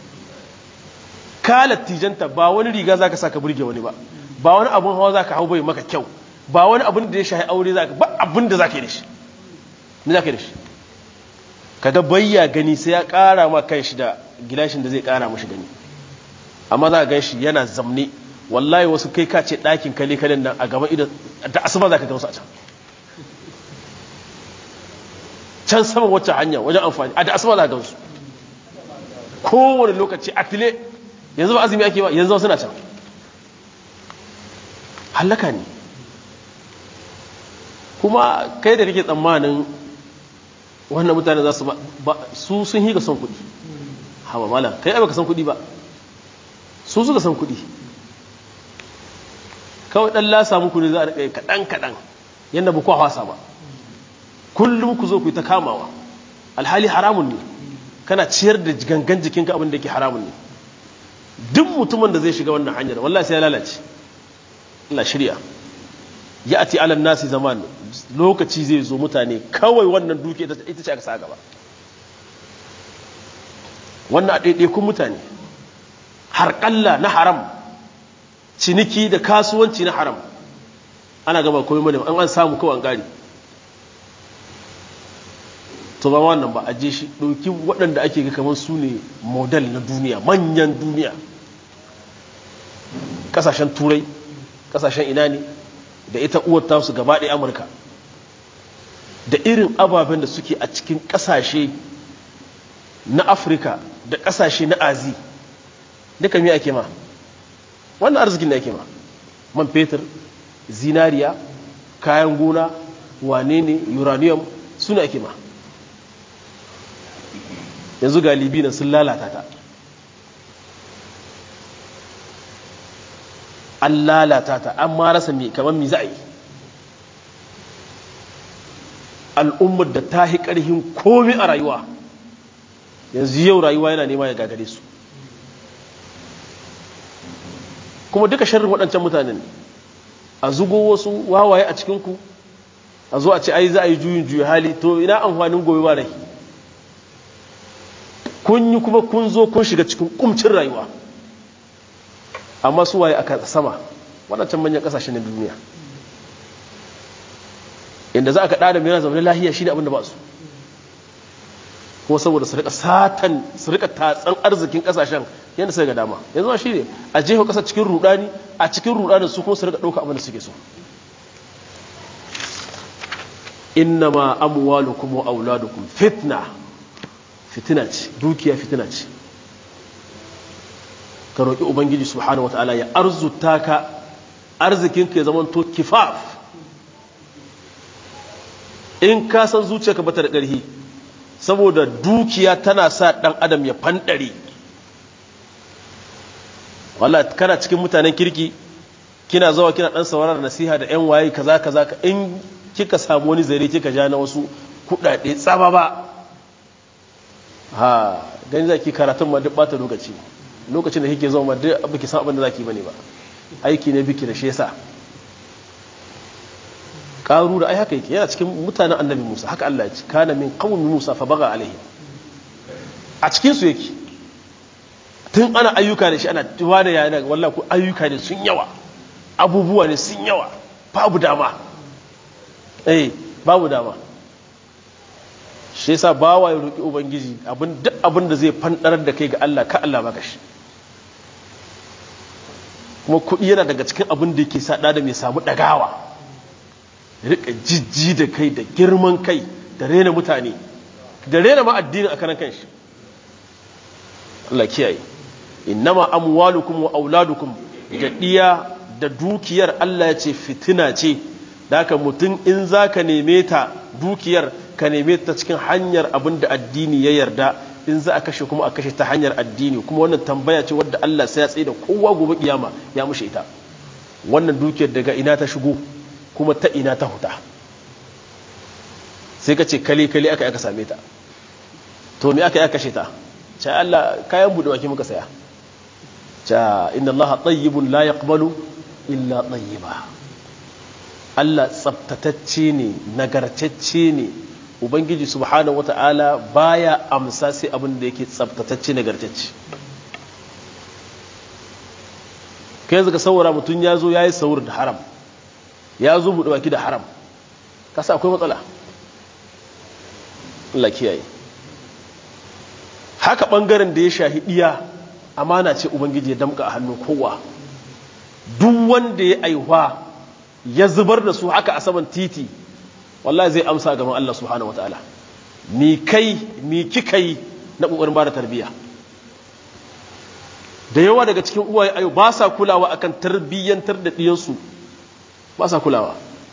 ka latijanta ba wani riga za ka sa ka burge wani ba ba wani abin hawa za ka hau bai maka kyau ba wani abin da ya shahi aure za ka ba abin da za ka yi da shi ni za ka yi da shi kaga bayya gani sai ya ƙara ma kan shi da gilashin da zai ƙara mashi gani amma za ka gan shi yana zamne wallahi wasu kai ka ce ɗakin kale kalen nan a gaban idan da asuba za ka gamsu a can can saman wacce hanya wajen amfani a da asuba za ka gamsu kowane lokaci a tile yanzu ba azumi ake ba yanzu suna can hallaka ne kuma kai da kake tsammanin wannan mutane za su ba su sun higa son kuɗi hawa malam kai ai baka san kuɗi ba su suka san kuɗi kawai ɗan lasa muku ne za a riƙa kaɗan kaɗan yadda ba kwa hasa ba kullum ku zo ku yi ta kamawa alhali haramun ne kana ciyar da gangan jikinka abin da ke haramun ne duk mutumin da zai shiga wannan hanyar wallahi sai ya lalace Allah shirya ya ati alan nasi zaman lokaci zai zo mutane kawai wannan duke ita ce aka sa gaba wannan a ɗaiɗaikun mutane harƙalla na haram ciniki da kasuwanci na haram ana gaba komai mana an an samu kawai an gari to ba wannan ba a je shi ɗauki waɗanda ake ga kamar su ne model na duniya manyan duniya ƙasashen turai ƙasashen ina ne da ita uwar tasu gaba ɗaya amurka da irin ababen da suke a cikin ƙasashe na afirka da ƙasashe na azi duka me ake ma wannan arzikin da ake ma man fetur zinariya kayan gona wane ne uranium suna ake ma yanzu galibi na sun lalata ta an lalata ta an ma rasa mai kamar mi za a yi al'ummar da ta hi ƙarhin komi a rayuwa yanzu yau rayuwa yana nema ya gagare su kuma duka sharrin waɗancan mutanen a zugo wasu wawaye a cikinku a zo a ce ai za a yi juyin juyi hali to ina amfanin gobe ba rai kun yi kuma kun zo kun shiga cikin kumcin rayuwa amma su waye aka sama waɗancan manyan ƙasashe na duniya inda za a ka ɗada mai zama lahiya shi ne abin da ba su kuma saboda su rika satan su rika tatsan arzikin ƙasashen yadda sai ga dama yanzu shi ne a jefa ƙasa cikin rudani a cikin rudanin su kuma su rika ɗauka abin da suke so innama amwalukum wa auladukum fitna fitina ce dukiya fitina ce ka roƙi ubangiji subhanahu wataala ya arzuta ka arzikin ka ya zama to kifaf in ka san zuciyarka bata da ƙarfi saboda dukiya tana sa ɗan adam ya fanɗare wallahi kana cikin mutanen kirki kina zuwa kina ɗan sauraron nasiha da 'yan waye kaza kaza in kika samu wani zare kika ja na wasu kudade tsaba ba ha gani zaki karatun ma duk bata lokaci lokacin da kike zama duk baki san abin da zaki bane ba aiki ne biki da shi yasa karu da ai haka yake yana cikin mutanen annabi Musa haka Allah ya ce kana min qaumi Musa fa baga alaihi a cikin su yake tun ana ayyuka da shi ana tuwa da yana wallahi ku ayyuka ne sun yawa abubuwa ne sun yawa babu dama eh babu dama shi yasa bawa ya roki ubangiji abin duk abin da zai fandarar da kai ga Allah ka Allah baka shi kuma kuɗi yana daga cikin abin da yake sa da mai samu dagawa rika jijji da kai da girman kai da rena mutane da rena ma addinin a karan kanshi Allah kiyaye innama amwalukum wa auladukum da diya da dukiyar Allah ya ce fitina ce da haka mutum in za ka neme ta dukiyar ka neme ta cikin hanyar abin da addini ya yarda in za a kashe kuma a kashe ta hanyar addini kuma wannan tambaya ce wadda Allah sai ya tsaye da kowa gobe kiyama ya mushe ita wannan dukiyar daga ina ta shigo kuma ta ina ta huta sai ka ce kale kale aka aka same ta to me aka aka kashe ta ce Allah kayan bude wake muka saya ce inna Allah tayyibun la yaqbalu illa tayyiba Allah tsabtatacce ne nagartacce ne ubangiji subhanahu wata'ala baya amsa sai abin da yake tsabtatacce nagartacce kai zaka saura mutum ya zo ya yi saur da haram ya zo buɗe baki da haram kasa akwai matsala Allah kiyaye haka ɓangaren da ya shahi ɗiya amana ce ubangiji ya damka a hannun kowa duk wanda ya aihuwa ya zubar da su haka a saman titi wallahi zai amsa gaban Allah subhanahu wataala mi kai mi kika yi na kokarin bada tarbiyya da yawa daga cikin uwaye ayo ba sa kulawa akan tarbiyyantar da diyansu ba sa kulawa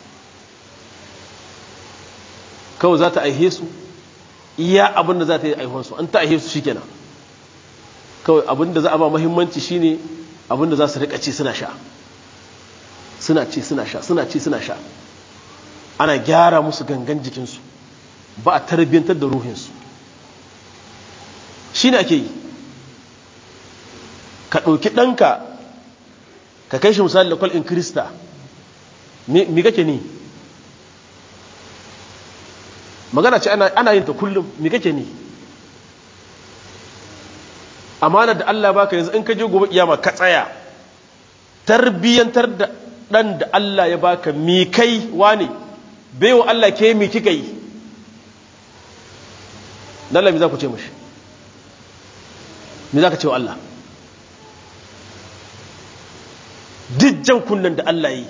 kawai za ta aihe su iya abin da za ta yi aihuwansu an ta aihe su shikenan kawai abin da za a ba muhimmanci shine abin da za su rika ci suna sha suna ci suna sha suna ci suna sha ana gyara musu gangan jikinsu ba a tarbiyyantar da ruhinsu shi ne ake yi ka ɗauki ɗanka ka kai shi misali da kwal'in krista mi kake ni magana ce ana yin ta kullum mi kake ni amana da Allah baka yanzu in ka je gobe kiyama ka tsaya tarbiyyantar da ɗan da Allah ya baka mi kai wane baiwa Allah ke mi kika yi Allah mi za ku ce mashi mi za ka ce wa Allah dijjan kunnen da Allah yi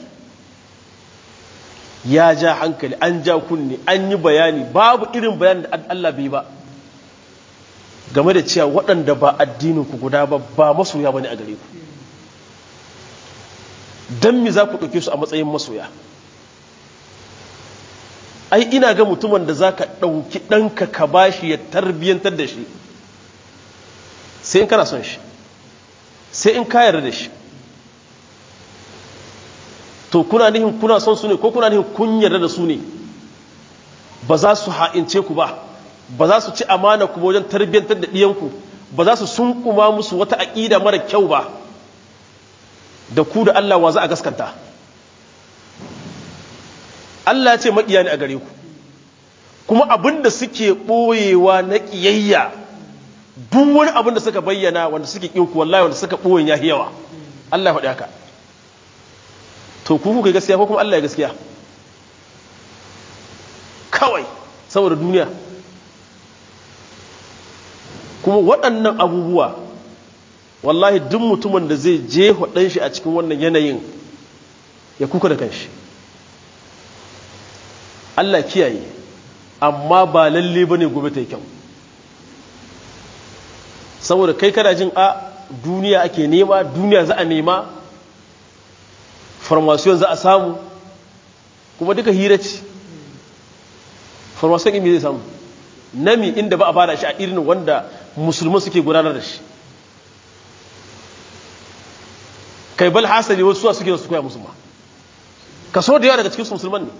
ya ja hankali an ja kunne an yi bayani babu irin bayanin da Allah bai ba game da cewa waɗanda ba addininku guda ba ba masoya ba ne a gare ku don mi za ku ɗauke su a matsayin masoya ai ina ga mutumin da za ka ɗauki ɗanka ka ba shi ya tarbiyyantar da shi sai in kana son shi sai in ka yarda da shi to kuna nihin kuna son su ne ko kuna nihin kun yarda da su ne ba za su ha'ince ku ba ba za su ci amana ku wajen tarbiyyantar da ɗiyanku ba za su sunkuma musu wata aƙida mara kyau ba da ku da Allah wa za a gaskanta Allah ya ce maƙiya ne a gare ku kuma abin da suke ɓoyewa na ƙiyayya duk wani abin da suka bayyana wanda suke ƙin ku wallahi wanda suka ɓoyen ya yawa Allah ya faɗi haka to ku kuka gaskiya ko kuma Allah ya gaskiya kawai saboda duniya kuma waɗannan abubuwa wallahi duk mutumin da zai je ɗan shi a cikin wannan yanayin ya kuka da kanshi Allah kiyaye amma ba lalle ba ne gobe ta yi kyau saboda kai kana jin a duniya ake nema duniya za a nema farmasiyon za a samu kuma duka hira ce farmasiyon imi zai samu nami inda ba a bada shi a irin wanda musulman suke gudanar da shi kai bal hasali wasu suwa suke su koya musulma kaso da yawa daga cikin musulman ne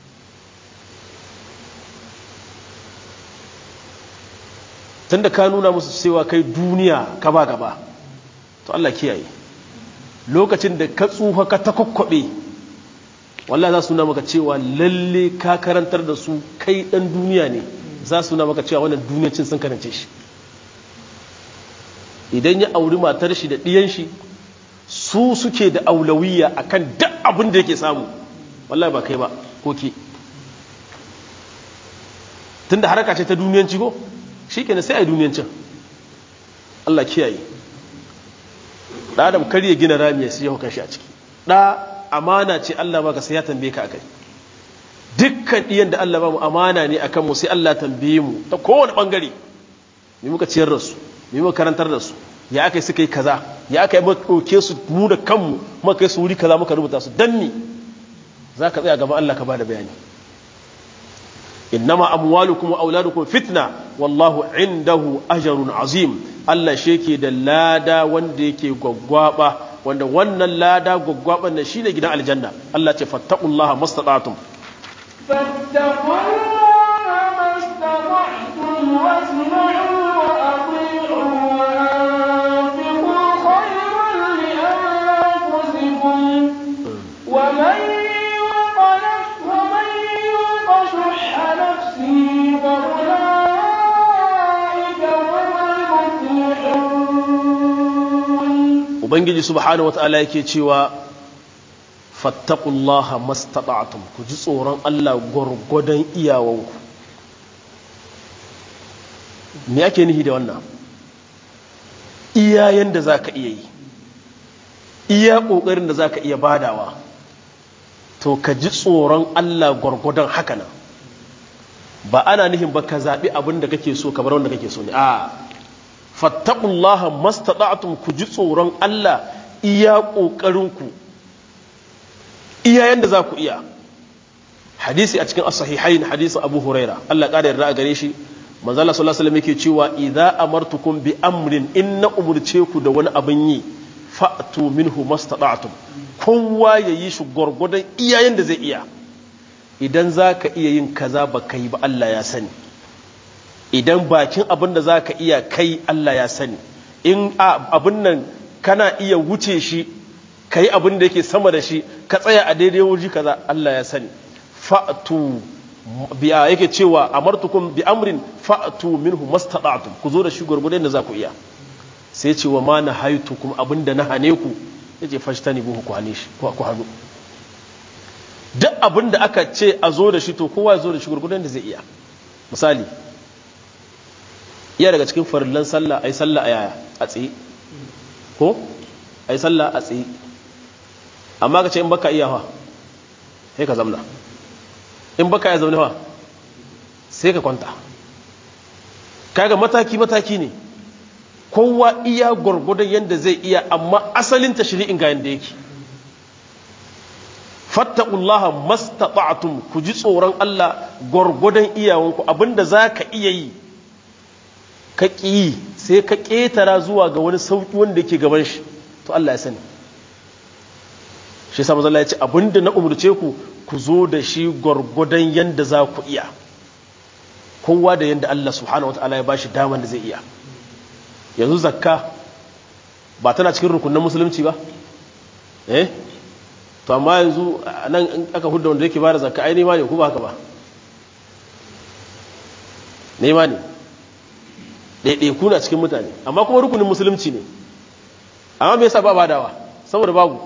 tun da ka nuna musu cewa kai duniya ka ba gaba to Allah kiyaye lokacin da ka tsufa ka ta kwakwabe wallah za su nuna maka cewa lalle ka karantar da su kai dan duniya ne za su nuna maka cewa wannan duniyacin sun karance shi idan ya auri matar shi da ɗiyan shi su suke da aulawiya akan duk abin da yake samu wallahi ba kai ba ko ke tunda haraka ce ta duniyanci ko shi kenan sai a yi duniyancin Allah kiyaye ɗa adam kar ya gina rami ya siya kan shi a ciki ɗa amana ce Allah baka sai ya tambaye ka akai dukkan ɗiyan da Allah ba mu amana ne akan mu sai Allah tambaye mu ta kowane ɓangare me muka ciyar da su me muka karantar da su ya aka yi suka yi kaza ya aka yi ɗauke su mu da kanmu muka kai su wuri kaza muka rubuta su dan ni za ka tsaya gaban Allah ka ba da bayani innama amwalukum wa auladukum fitna wallahu indahu ajrun azim Allah shi yake da lada wanda yake gwaggwaba wanda wannan lada gwaggwaban nan shine gidan aljanna Allah ce fattaqullaha mastata'tum fattaqullaha mastata'tum wasma'u wa ati'u wa anfiqu khayran li anfusikum wa man ومن يوق شح نفسه فأولئك هم المفلحون ubangiji subhanahu wata'ala yake cewa fattaqullaha mastata'tum ku ji tsoron Allah gwargwadon iyawanku me ake nihi da wannan iyayen da zaka iya yi iya kokarin da zaka iya badawa to ka ji tsoron Allah gwargwadon haka nan ba ana nihin ba ka zaɓi abin da kake so kamar wanda kake so ne a fattakullaha mastata'tum ku ji tsoron Allah iya ƙoƙarinku iya yanda za ku iya hadisi a cikin as-sahihain hadisin Abu Huraira Allah ƙara yarda a gare shi manzo Allah sallallahu alaihi wasallam yake cewa idza amartukum bi amrin inna umurce ku da wani abin yi fa'tu minhu mastata'tum kowa ya yi shi gwargwadon iyayen da zai iya idan za ka iya yin kaza ba ka yi ba Allah ya sani idan bakin abin da za ka iya kai Allah ya sani in abin nan kana iya wuce shi ka yi abin da yake sama da shi ka tsaya a daidai wuri kaza Allah ya sani fa'atu biya yake cewa amartukum bi amrin fa'atu minhu mastata'tum ku zo da shi gwargwadon da za ku iya sai ce wa ma na haitukum abin da na hane ku ya ce fashi ta ne buhu ku hannu duk abin da aka ce a zo da shi to kowa ya zo da shi gurgudan da zai iya misali iya daga cikin farillan sallah a yi sallah a yaya a tsaye ko a yi sallah a tsaye amma ka ce in baka iya ha sai ka zamna in baka ya zaune ha sai ka kwanta kaga mataki-mataki ne kowa iya gwargwadon yadda zai iya amma asalin tashri'in ga yadda yake fattaqullaha mastata'tum ku ji tsoron Allah gwargwadon iyawanku abinda zaka iya yi ka ƙi sai ka ƙetara zuwa ga wani sauƙi wanda yake gaban shi to Allah ya sani shi yasa manzo Allah ya ce abinda na umurce ku ku zo da shi gwargwadon yanda za ku iya kowa da yanda Allah subhanahu wataala ya bashi daman da zai iya yanzu zakka ba tana cikin rukunin musulunci ba eh to amma yanzu nan in aka hudda wanda yake bada zakka ai nema ne ko ba haka ba nema ne ɗaiɗaiku na cikin mutane amma kuma rukunin musulunci ne amma me yasa ba badawa saboda babu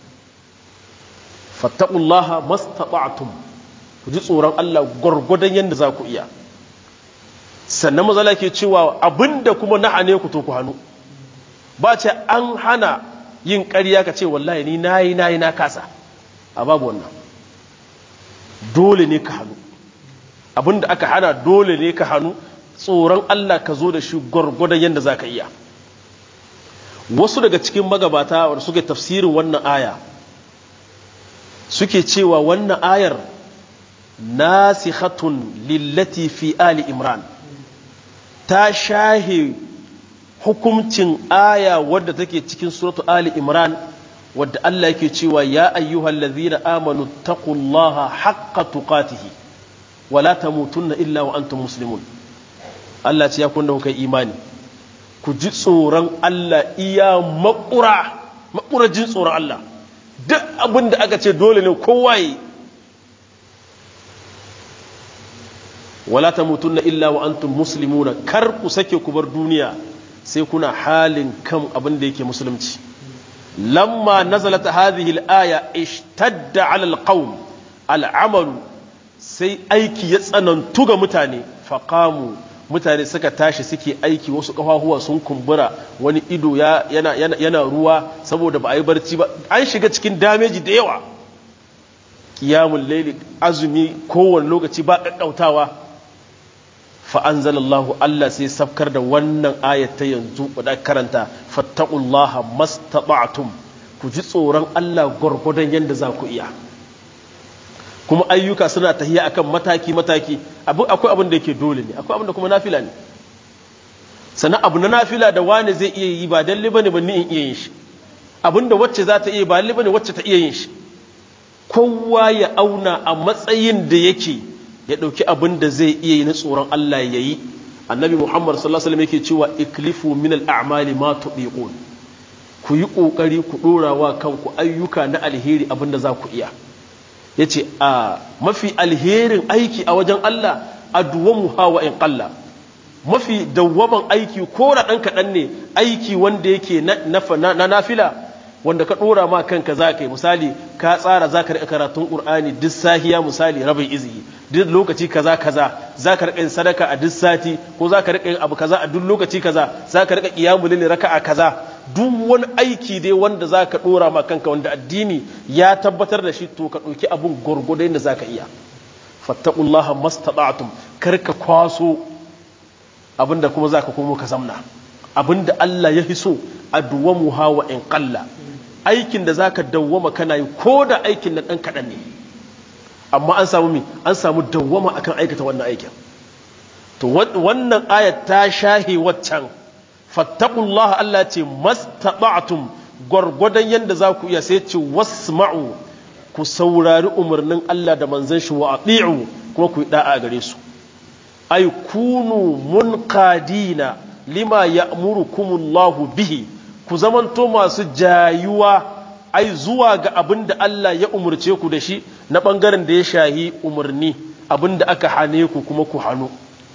fattaqullaha mastata'tum ku ji tsoron Allah gwargwadon yadda za ku iya sannan mazala ke cewa abinda kuma na hane ku to ku hannu ba ce an hana yin ƙarya ka ce wallahi ni nayi nayi na kasa a babu wannan dole ne ka hannu abinda aka hana dole ne ka hannu tsoron Allah ka zo da shi gwargwadon yadda za ka iya wasu daga cikin magabata wanda suke tafsirin wannan aya suke cewa wannan ayar nasikhatun lillati fi ali imran ta shahe hukumcin aya wadda take cikin suratu ali imran wadda Allah yake cewa ya ayyuhal ladhina amanu taqullaha haqqa tuqatihi wala tamutunna illa wa antum muslimun Allah ce ya kun da kai imani ku ji tsoron Allah iya makura makura jin tsoron Allah duk abin da aka ce dole ne kowa yi wala tamutunna illa wa antum muslimuna kar ku sake ku bar duniya sai kuna halin kan abin da yake musulunci lamma nazalat hadhihi al-aya ishtadda 'ala al-qawm al-amalu sai aiki ya tsanantu ga mutane faqamu mutane suka tashi suke aiki wasu kafafuwa sun kumbura wani ido yana, yana, yana ruwa saboda ba a yi barci ba an shiga cikin dameji da yawa kiyamun laili azumi kowane lokaci ba ƙaƙƙautawa fa'anzalallahu Allah sai safkar da wannan ayata yanzu wadda karanta fattakullaha mastata'tum ku ji tsoron Allah gwargwadon yadda za ku iya kuma ayyuka suna tahiya akan mataki-mataki akwai abin da yake dole ne akwai abin da kuma nafila ne sannan abu na nafila da wani zai iya yi ba dalle bane ba ni in iya yin shi abin da wacce za ta iya ba dalle bane wacce ta iya yin shi kowa ya auna a matsayin da yake ya ɗauki abin da zai iya yi na tsoron Allah ya yi annabi muhammad sallallahu alaihi wasallam yake cewa iklifu min al'amali ma tudiqun ku yi kokari ku dora wa kanku ayyuka na alheri abin da za ku iya yace a mafi alherin aiki a wajen Allah adwamu hawa in qalla mafi dawwaman aiki ko da dan kadan ne aiki wanda yake na na nafila wanda ka dora ma kanka za ka yi misali ka tsara za ka riƙa karatun ƙur'ani duk sahiya misali rabin izihi duk lokaci kaza kaza za ka riƙa yin sadaka a duk sati ko za ka riƙa yin abu kaza a duk lokaci kaza za ka riƙa ƙiyamu lili raka a kaza duk wani aiki dai wanda za ka dora ma kanka wanda addini ya tabbatar da shi to ka ɗauki abun gwargwado yadda za ka iya fattaqullaha mastata'tum kar ka kwaso abinda kuma za ka komo ka zamna abinda Allah ya fi so adwamu hawa in qalla aikin da zaka dawwama kana yi ko da aikin na ɗan kaɗan ne amma an samu mi an samu dawwama akan aikata wannan aikin to wannan ayat ta shahe waccan fattaqullaha Allah ce mastata'tum gwargwadon yanda za ku iya sai ce wasma'u ku saurari umarnin Allah da manzon shi wa ati'u kuma ku yi da'a gare su ay kunu munqadina lima ya'murukumullahu bihi ku zamanto masu jayuwa ai zuwa ga abin da Allah ya umurce ku da shi na ɓangaren da ya shahi umarni abin da aka hane ku kuma ku hannu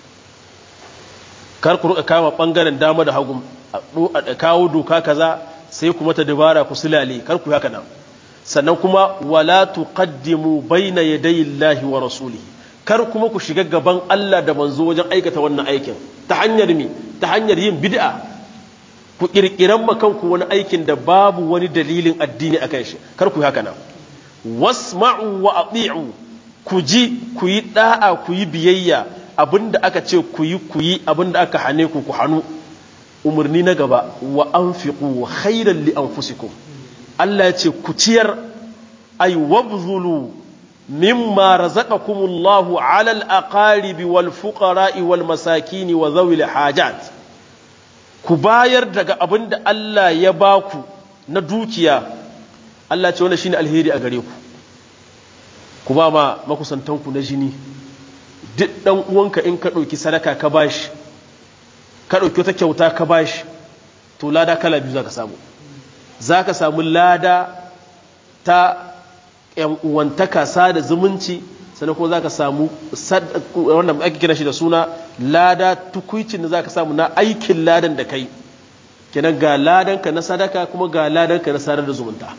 kar ku ruka kama ɓangaren dama da hagu a kawo doka kaza sai kuma ta dabara ku sulale kar ku haka nan sannan kuma wala tuqaddimu baina yadayi Allahi wa rasulihi kar kuma ku shiga gaban Allah da manzo wajen aikata wannan aikin ta hanyar mi ta hanyar yin bid'a ku ƙirƙiran makanku wani aikin da babu wani dalilin addini a kan shi kar ku yi haka nan wasma'u wa ati'u ku ji ku yi da'a ku yi biyayya abinda aka ce ku yi ku yi abinda aka hane ku ku hannu umarni na gaba wa anfiqu khairan li anfusikum Allah ya ce ku ciyar ay wabzulu mimma razaqakumullahu 'ala al-aqaribi wal fuqara'i wal masakin wa dhawil hajat ku bayar daga abin da Allah ya ba ku na dukiya Allah ce wani shi ne alheri a gare ku ku ba ma makusantanku na jini duk ɗan uwanka in ka ɗauki sadaka ka bashi ka ɗauki wata kyauta ka bashi to lada kala biyu za ka samu za ka samu lada ta yan uwantaka sada zumunci sannan kuma zaka samu wannan ake kira shi da suna lada tukuicin da zaka samu na aikin ladan da kai kenan ga ladan ka na sadaka kuma ga ladan ka na sadar da zumunta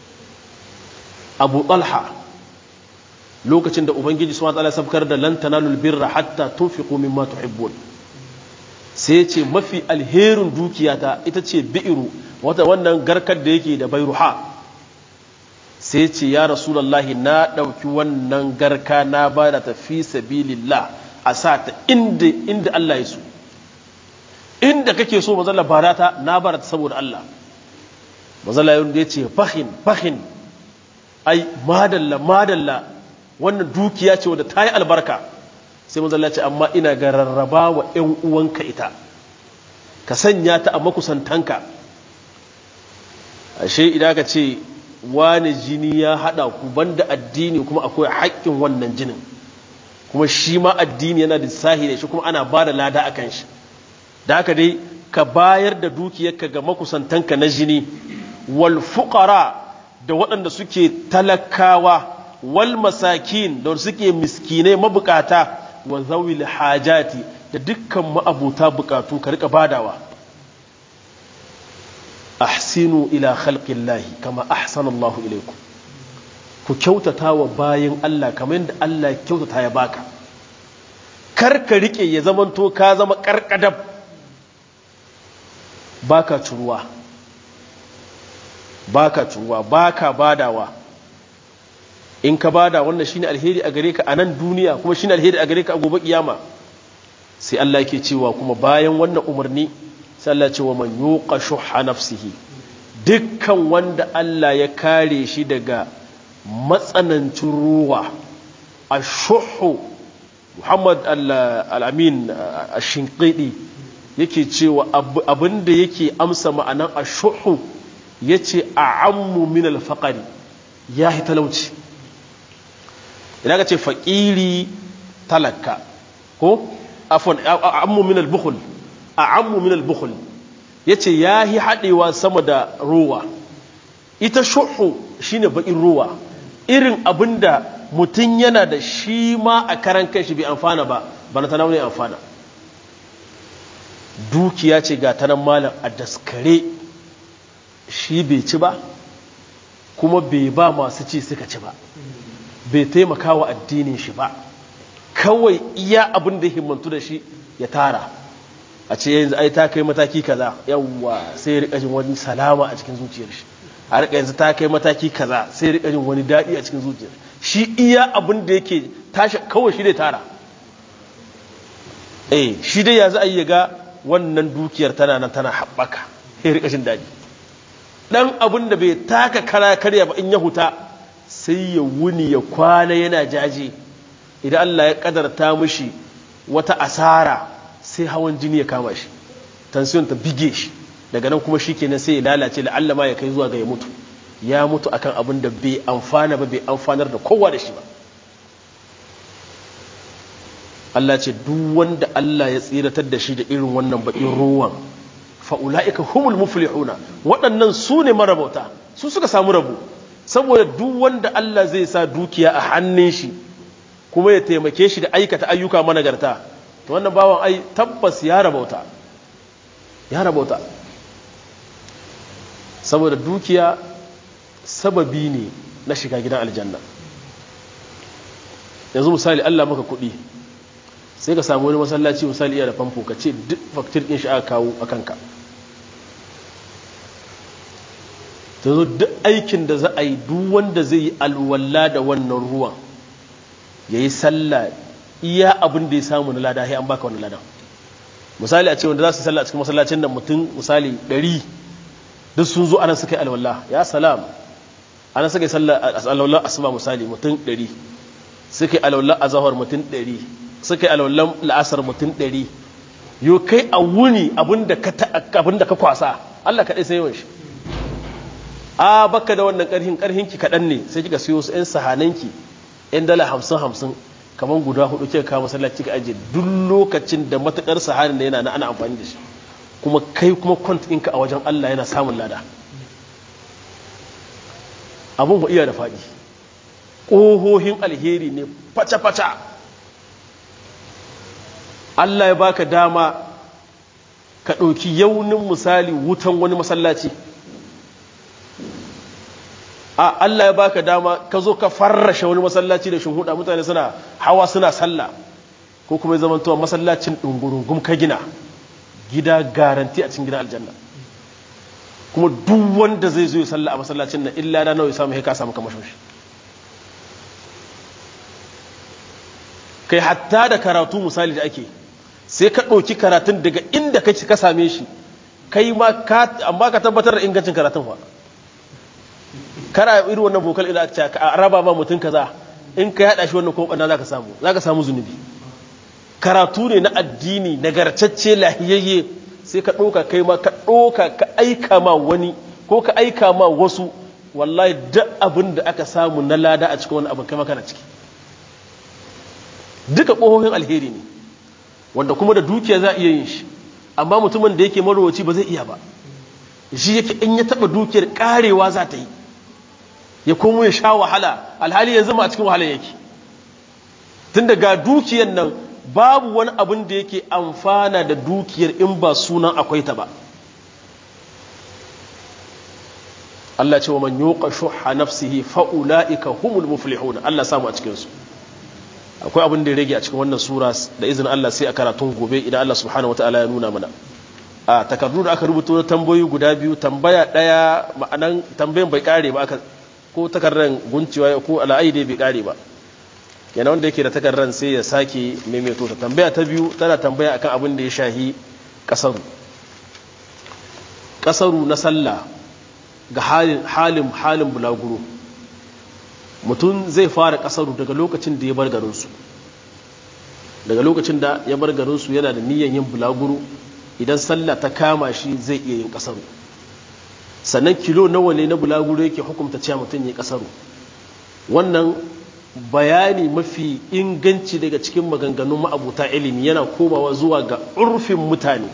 Abu Talha lokacin da Ubangiji subhanahu wa ta'ala sabkar da lan tanalul birra hatta tunfiqu mimma tuhibbun sai ce mafi alherin dukiyata ita ce bi'iru wata wannan garkar da yake da bairuha sai ce ya rasulallahi na ɗauki wannan garka na ba da tafi sabilillah a sa ta inda inda Allah ya so inda kake so mazalla bara ta na bara ta saboda Allah mazalla ya ce fahin fahin ai madalla madalla wannan dukiya ce wadda ta yi albarka sai mazalla ce amma ina ga rarraba wa ‘yan uwanka ita ka sanya ta a makusantanka ashe idan ka ce wani jini ya haɗa ku banda addini kuma akwai haƙƙin wannan jinin kuma shi ma addini yana da sahi da shi kuma ana ba da lada a kan shi da haka dai ka bayar da dukiyarka ga makusantanka na jini wal fuqara da waɗanda suke talakawa wal masakin da suke miskinai mabukata wa zawil hajati da dukkan ma'abuta bukatu ka rika badawa ahsinu ila khalqillahi kama ahsana Allah ilaikum ku kyautata wa bayin Allah kamar yadda Allah kyautata ya baka kar ka rike ya zamanto ka zama karkadab baka curuwa baka curuwa baka badawa in ka bada wannan shine alheri a gare ka a nan duniya kuma shine alheri a gare ka a gobe kiyama sai Allah yake cewa kuma bayan wannan umarni sai Allah ce wa man yuqa shuhha nafsihi dukkan wanda Allah ya kare shi daga matsanancin ruwa ashuhu Muhammad al-Amin ash-Shinqidi yake cewa abinda yake amsa ma'anan ashuhu yace a'ammu min al-faqri yahi talauci idan ka ce faƙiri talaka ko afon ammu min al-bukhul a ammu min al-bukhul yace yahi hadewa sama da ruwa ita shuhu shine bakin ruwa irin abinda mutum yana da shi ma a karan kanshi bai amfana ba bana ta ne amfana dukiya ce ga tanan malam a daskare shi bai ci ba kuma bai ba masu ci suka ci ba bai taimaka wa addinin shi ba kawai iya abin da himmantu da shi ya tara a ce yanzu ai ta kai mataki kaza yawwa sai ya rika jin wani salama a cikin zuciyar shi a rika yanzu ta kai mataki kaza sai ya rika jin wani daɗi a cikin zuciyar shi iya abin da yake tashi kawai shi dai tara eh shi dai yanzu ai ya ga wannan dukiyar tana nan tana haɓaka ya rika jin daɗi dan abin da bai taka kara karya ba in ya huta sai ya wuni ya kwana yana jaje idan Allah ya kadarta mishi wata asara sai hawan jini ya kama shi tansiyon ta bige shi daga nan kuma shi kenan sai ya lalace da Allah ma ya kai zuwa ga ya mutu ya mutu akan abin da bai amfana ba bai amfanar da kowa da shi ba Allah ce duk wanda Allah ya tsiratar da shi da irin wannan baƙin ruwan fa'ula'ika humul muflihuna waɗannan su ne marabauta su suka samu rabu saboda duk wanda Allah zai sa dukiya a hannun shi kuma ya taimake shi da aikata ayyuka managarta to wannan bawan ai tabbas ya rabauta ya rabauta saboda dukiya sababi ne na shiga gidan aljanna yanzu misali Allah maka kuɗi sai ka samu wani masallaci misali iya da famfo ka ce duk faktir ɗin shi aka kawo a kanka ta zo duk aikin da za a yi duk wanda zai yi alwala da wannan ruwan ya yi sallah iya abin da ya samu na lada an baka wani ladan misali a ce wanda za su sallah a cikin masallacin nan mutum misali ɗari duk sun zo ana suka yi alwala ya salam ana suka yi sallah alwala asuba misali mutum ɗari suka yi alwala a zahar mutum ɗari suka yi alwala la'asar mutum ɗari yau kai a wuni abin da ka kwasa Allah kaɗai sai yawan shi a baka da wannan karhin karhinki kaɗan ne sai kika siyo su 'yan sahananki 'yan dala hamsin hamsin kamar guda hudu kika kawo masallaci ka ajiye duk lokacin da matakar sahanin da yana na ana amfani da shi kuma kai kuma kwant ɗinka a wajen Allah yana samun lada abun ba iya da faɗi ƙohohin alheri ne fata-fata Allah ya baka dama ka ɗauki yaunin misali wutan wani masallaci a Allah ya baka dama ka zo ka farrashe wani masallaci da shinhuda mutane suna hawa suna sallah ko kuma ya zamantowa masallacin ɗungurungum ka gina gida garanti a cikin gidan aljanna kuma duk wanda zai zo ya sallah a masallacin nan illa da nawa ya samu ka samu kamashin shi kai hatta da karatu misali da ake sai ka ɗauki karatun daga inda kake ka same shi kai ma ka amma ka tabbatar da ingancin karatun fa kana irin wannan bokal ila ta ka raba ma mutum kaza in ka yada shi wannan ko bana zaka samu zaka samu zunubi karatu ne na addini nagartacce lahiyayye sai ka ɗauka kai ma ka ɗauka ka aika ma wani ko ka aika ma wasu wallahi duk abin da aka samu na lada a cikin wani abin kai kana ciki duka ƙohohin alheri ne wanda kuma da dukiya za a iya yin shi amma mutumin da yake marowaci ba zai iya ba shi yake in ya taɓa dukiyar ƙarewa za ta yi ya komo ya sha wahala alhali yanzu ma a cikin wahala yake tun daga dukiyar nan babu wani abin da yake amfana da dukiyar in ba sunan akwai ta ba Allah ce wa man yuqa shuhha nafsihi fa ulaika humul muflihun Allah samu a cikin su akwai abin da ya rage a cikin wannan sura da izinin Allah sai a karatun gobe idan Allah subhanahu wataala ya nuna mana a takardu da aka rubuta na tambayoyi guda biyu tambaya daya ma'anan tambayan bai kare ba aka ko takardar guncewa ko al'aide bai kare ba kenan wanda yake da takardar sai ya sake maimaito ta tambaya ta biyu tana tambaya akan abin da ya shahi kasaru kasaru na sallah ga halin halin halin bulaguro mutum zai fara kasaru daga lokacin da ya bar garinsu daga lokacin da ya bar garinsu yana da niyyar yin bulaguro idan sallah ta kama shi zai iya yin kasaru sannan kilo nawa ne na bulaguro yake hukumta cewa mutum ya kasaru wannan bayani mafi inganci daga cikin maganganun ma'abuta ilimi yana komawa zuwa ga urfin mutane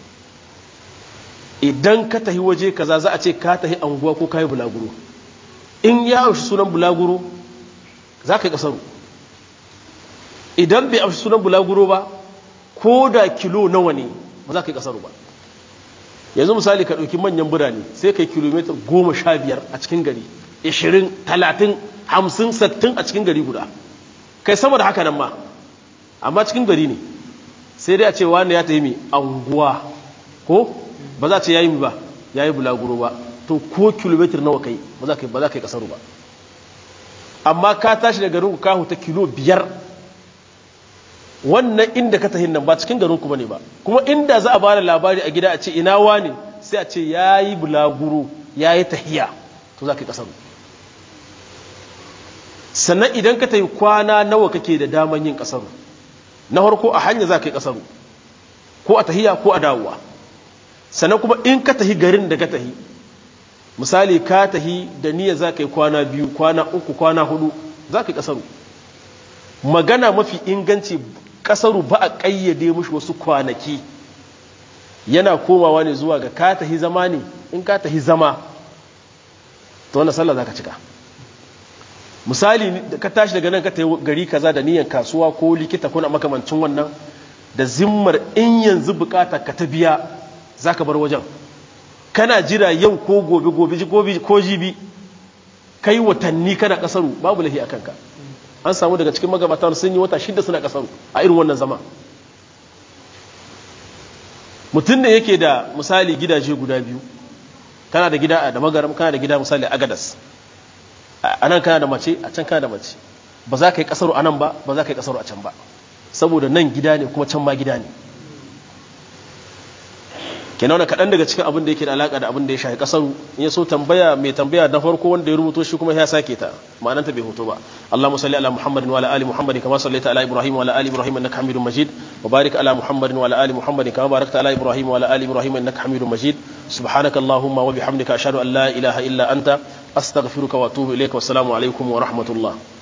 idan ka tahi waje kaza za a ce ka tahi anguwa ko ka yi bulaguro in ya amshi sunan bulaguro za ka yi kasaru idan bai amshi sunan bulaguro ba ko da kilo nawa ne ba za ka yi kasaru ba yanzu misali ka ɗauki manyan birane sai ka yi kilomita goma sha biyar a cikin gari ishirin talatin hamsin sattin a cikin gari guda kai sama da haka nan ma amma cikin gari ne sai dai a ce wani ya taimi anguwa ko ba za a ce ya yi ba ya yi bulaguro ba to ko kilomitar nawa kai ba za ka yi kasaru ba amma ka tashi da garin ka ta kilo biyar wannan inda ka tahin nan ba cikin garin ku bane ba kuma inda za a bada labari a gida a ce ina wani sai a ce yayi bulaguro yayi tahiya to za ka yi kasaru sannan idan ka tayi kwana nawa kake da daman yin kasaru na farko a hanya za ka yi kasaru ko a tahiya ko a dawowa sannan kuma in ka tahi garin da ka tahi misali ka tahi da niyya za ka yi kwana biyu kwana uku kwana hudu za ka yi kasaru magana mafi inganci kasaru ba a ƙayyade mushi wasu kwanaki yana komawa ne zuwa ga ka tahi zama ne in ka tahi zama ta wannan sallah za ka cika misali ka tashi daga nan ka tahi gari kaza da niyan kasuwa ko likita ko na makamancin wannan da zimmar in yanzu bukata ka ta biya za ka bar wajen kana jira yau ko gobe gobe ko jibi kai watanni kana kasaru babu lahi a kanka an samu daga cikin magabatan sun yi wata shida suna kasaru a irin wannan zama mutum da yake da misali gidaje guda biyu kana da gida da magaram kana da gida misali a gadas a nan kana da mace a can kana da mace ba za ka yi kasaru a nan ba ba za ka yi kasaru a can ba saboda nan gida ne kuma can ma gida ne kenan wani kaɗan daga cikin abin da yake da alaƙa da abin da ya shafi ƙasaru in ya so tambaya mai tambaya na farko wanda ya rubuto shi kuma ya sake ta ma'ananta bai hoto ba Allahumma salli ala Muhammadin wa ala ali Muhammadin kama sallaita ala Ibrahim wa ala ali Ibrahim innaka Hamidum Majid wa barik ala Muhammadin wa ala ali Muhammadin kama barakta ala Ibrahim wa ala ali Ibrahim innaka Hamidum Majid subhanaka Allahumma wa bihamdika ashhadu an la ilaha illa anta astaghfiruka wa atubu ilayka wa assalamu alaikum wa rahmatullah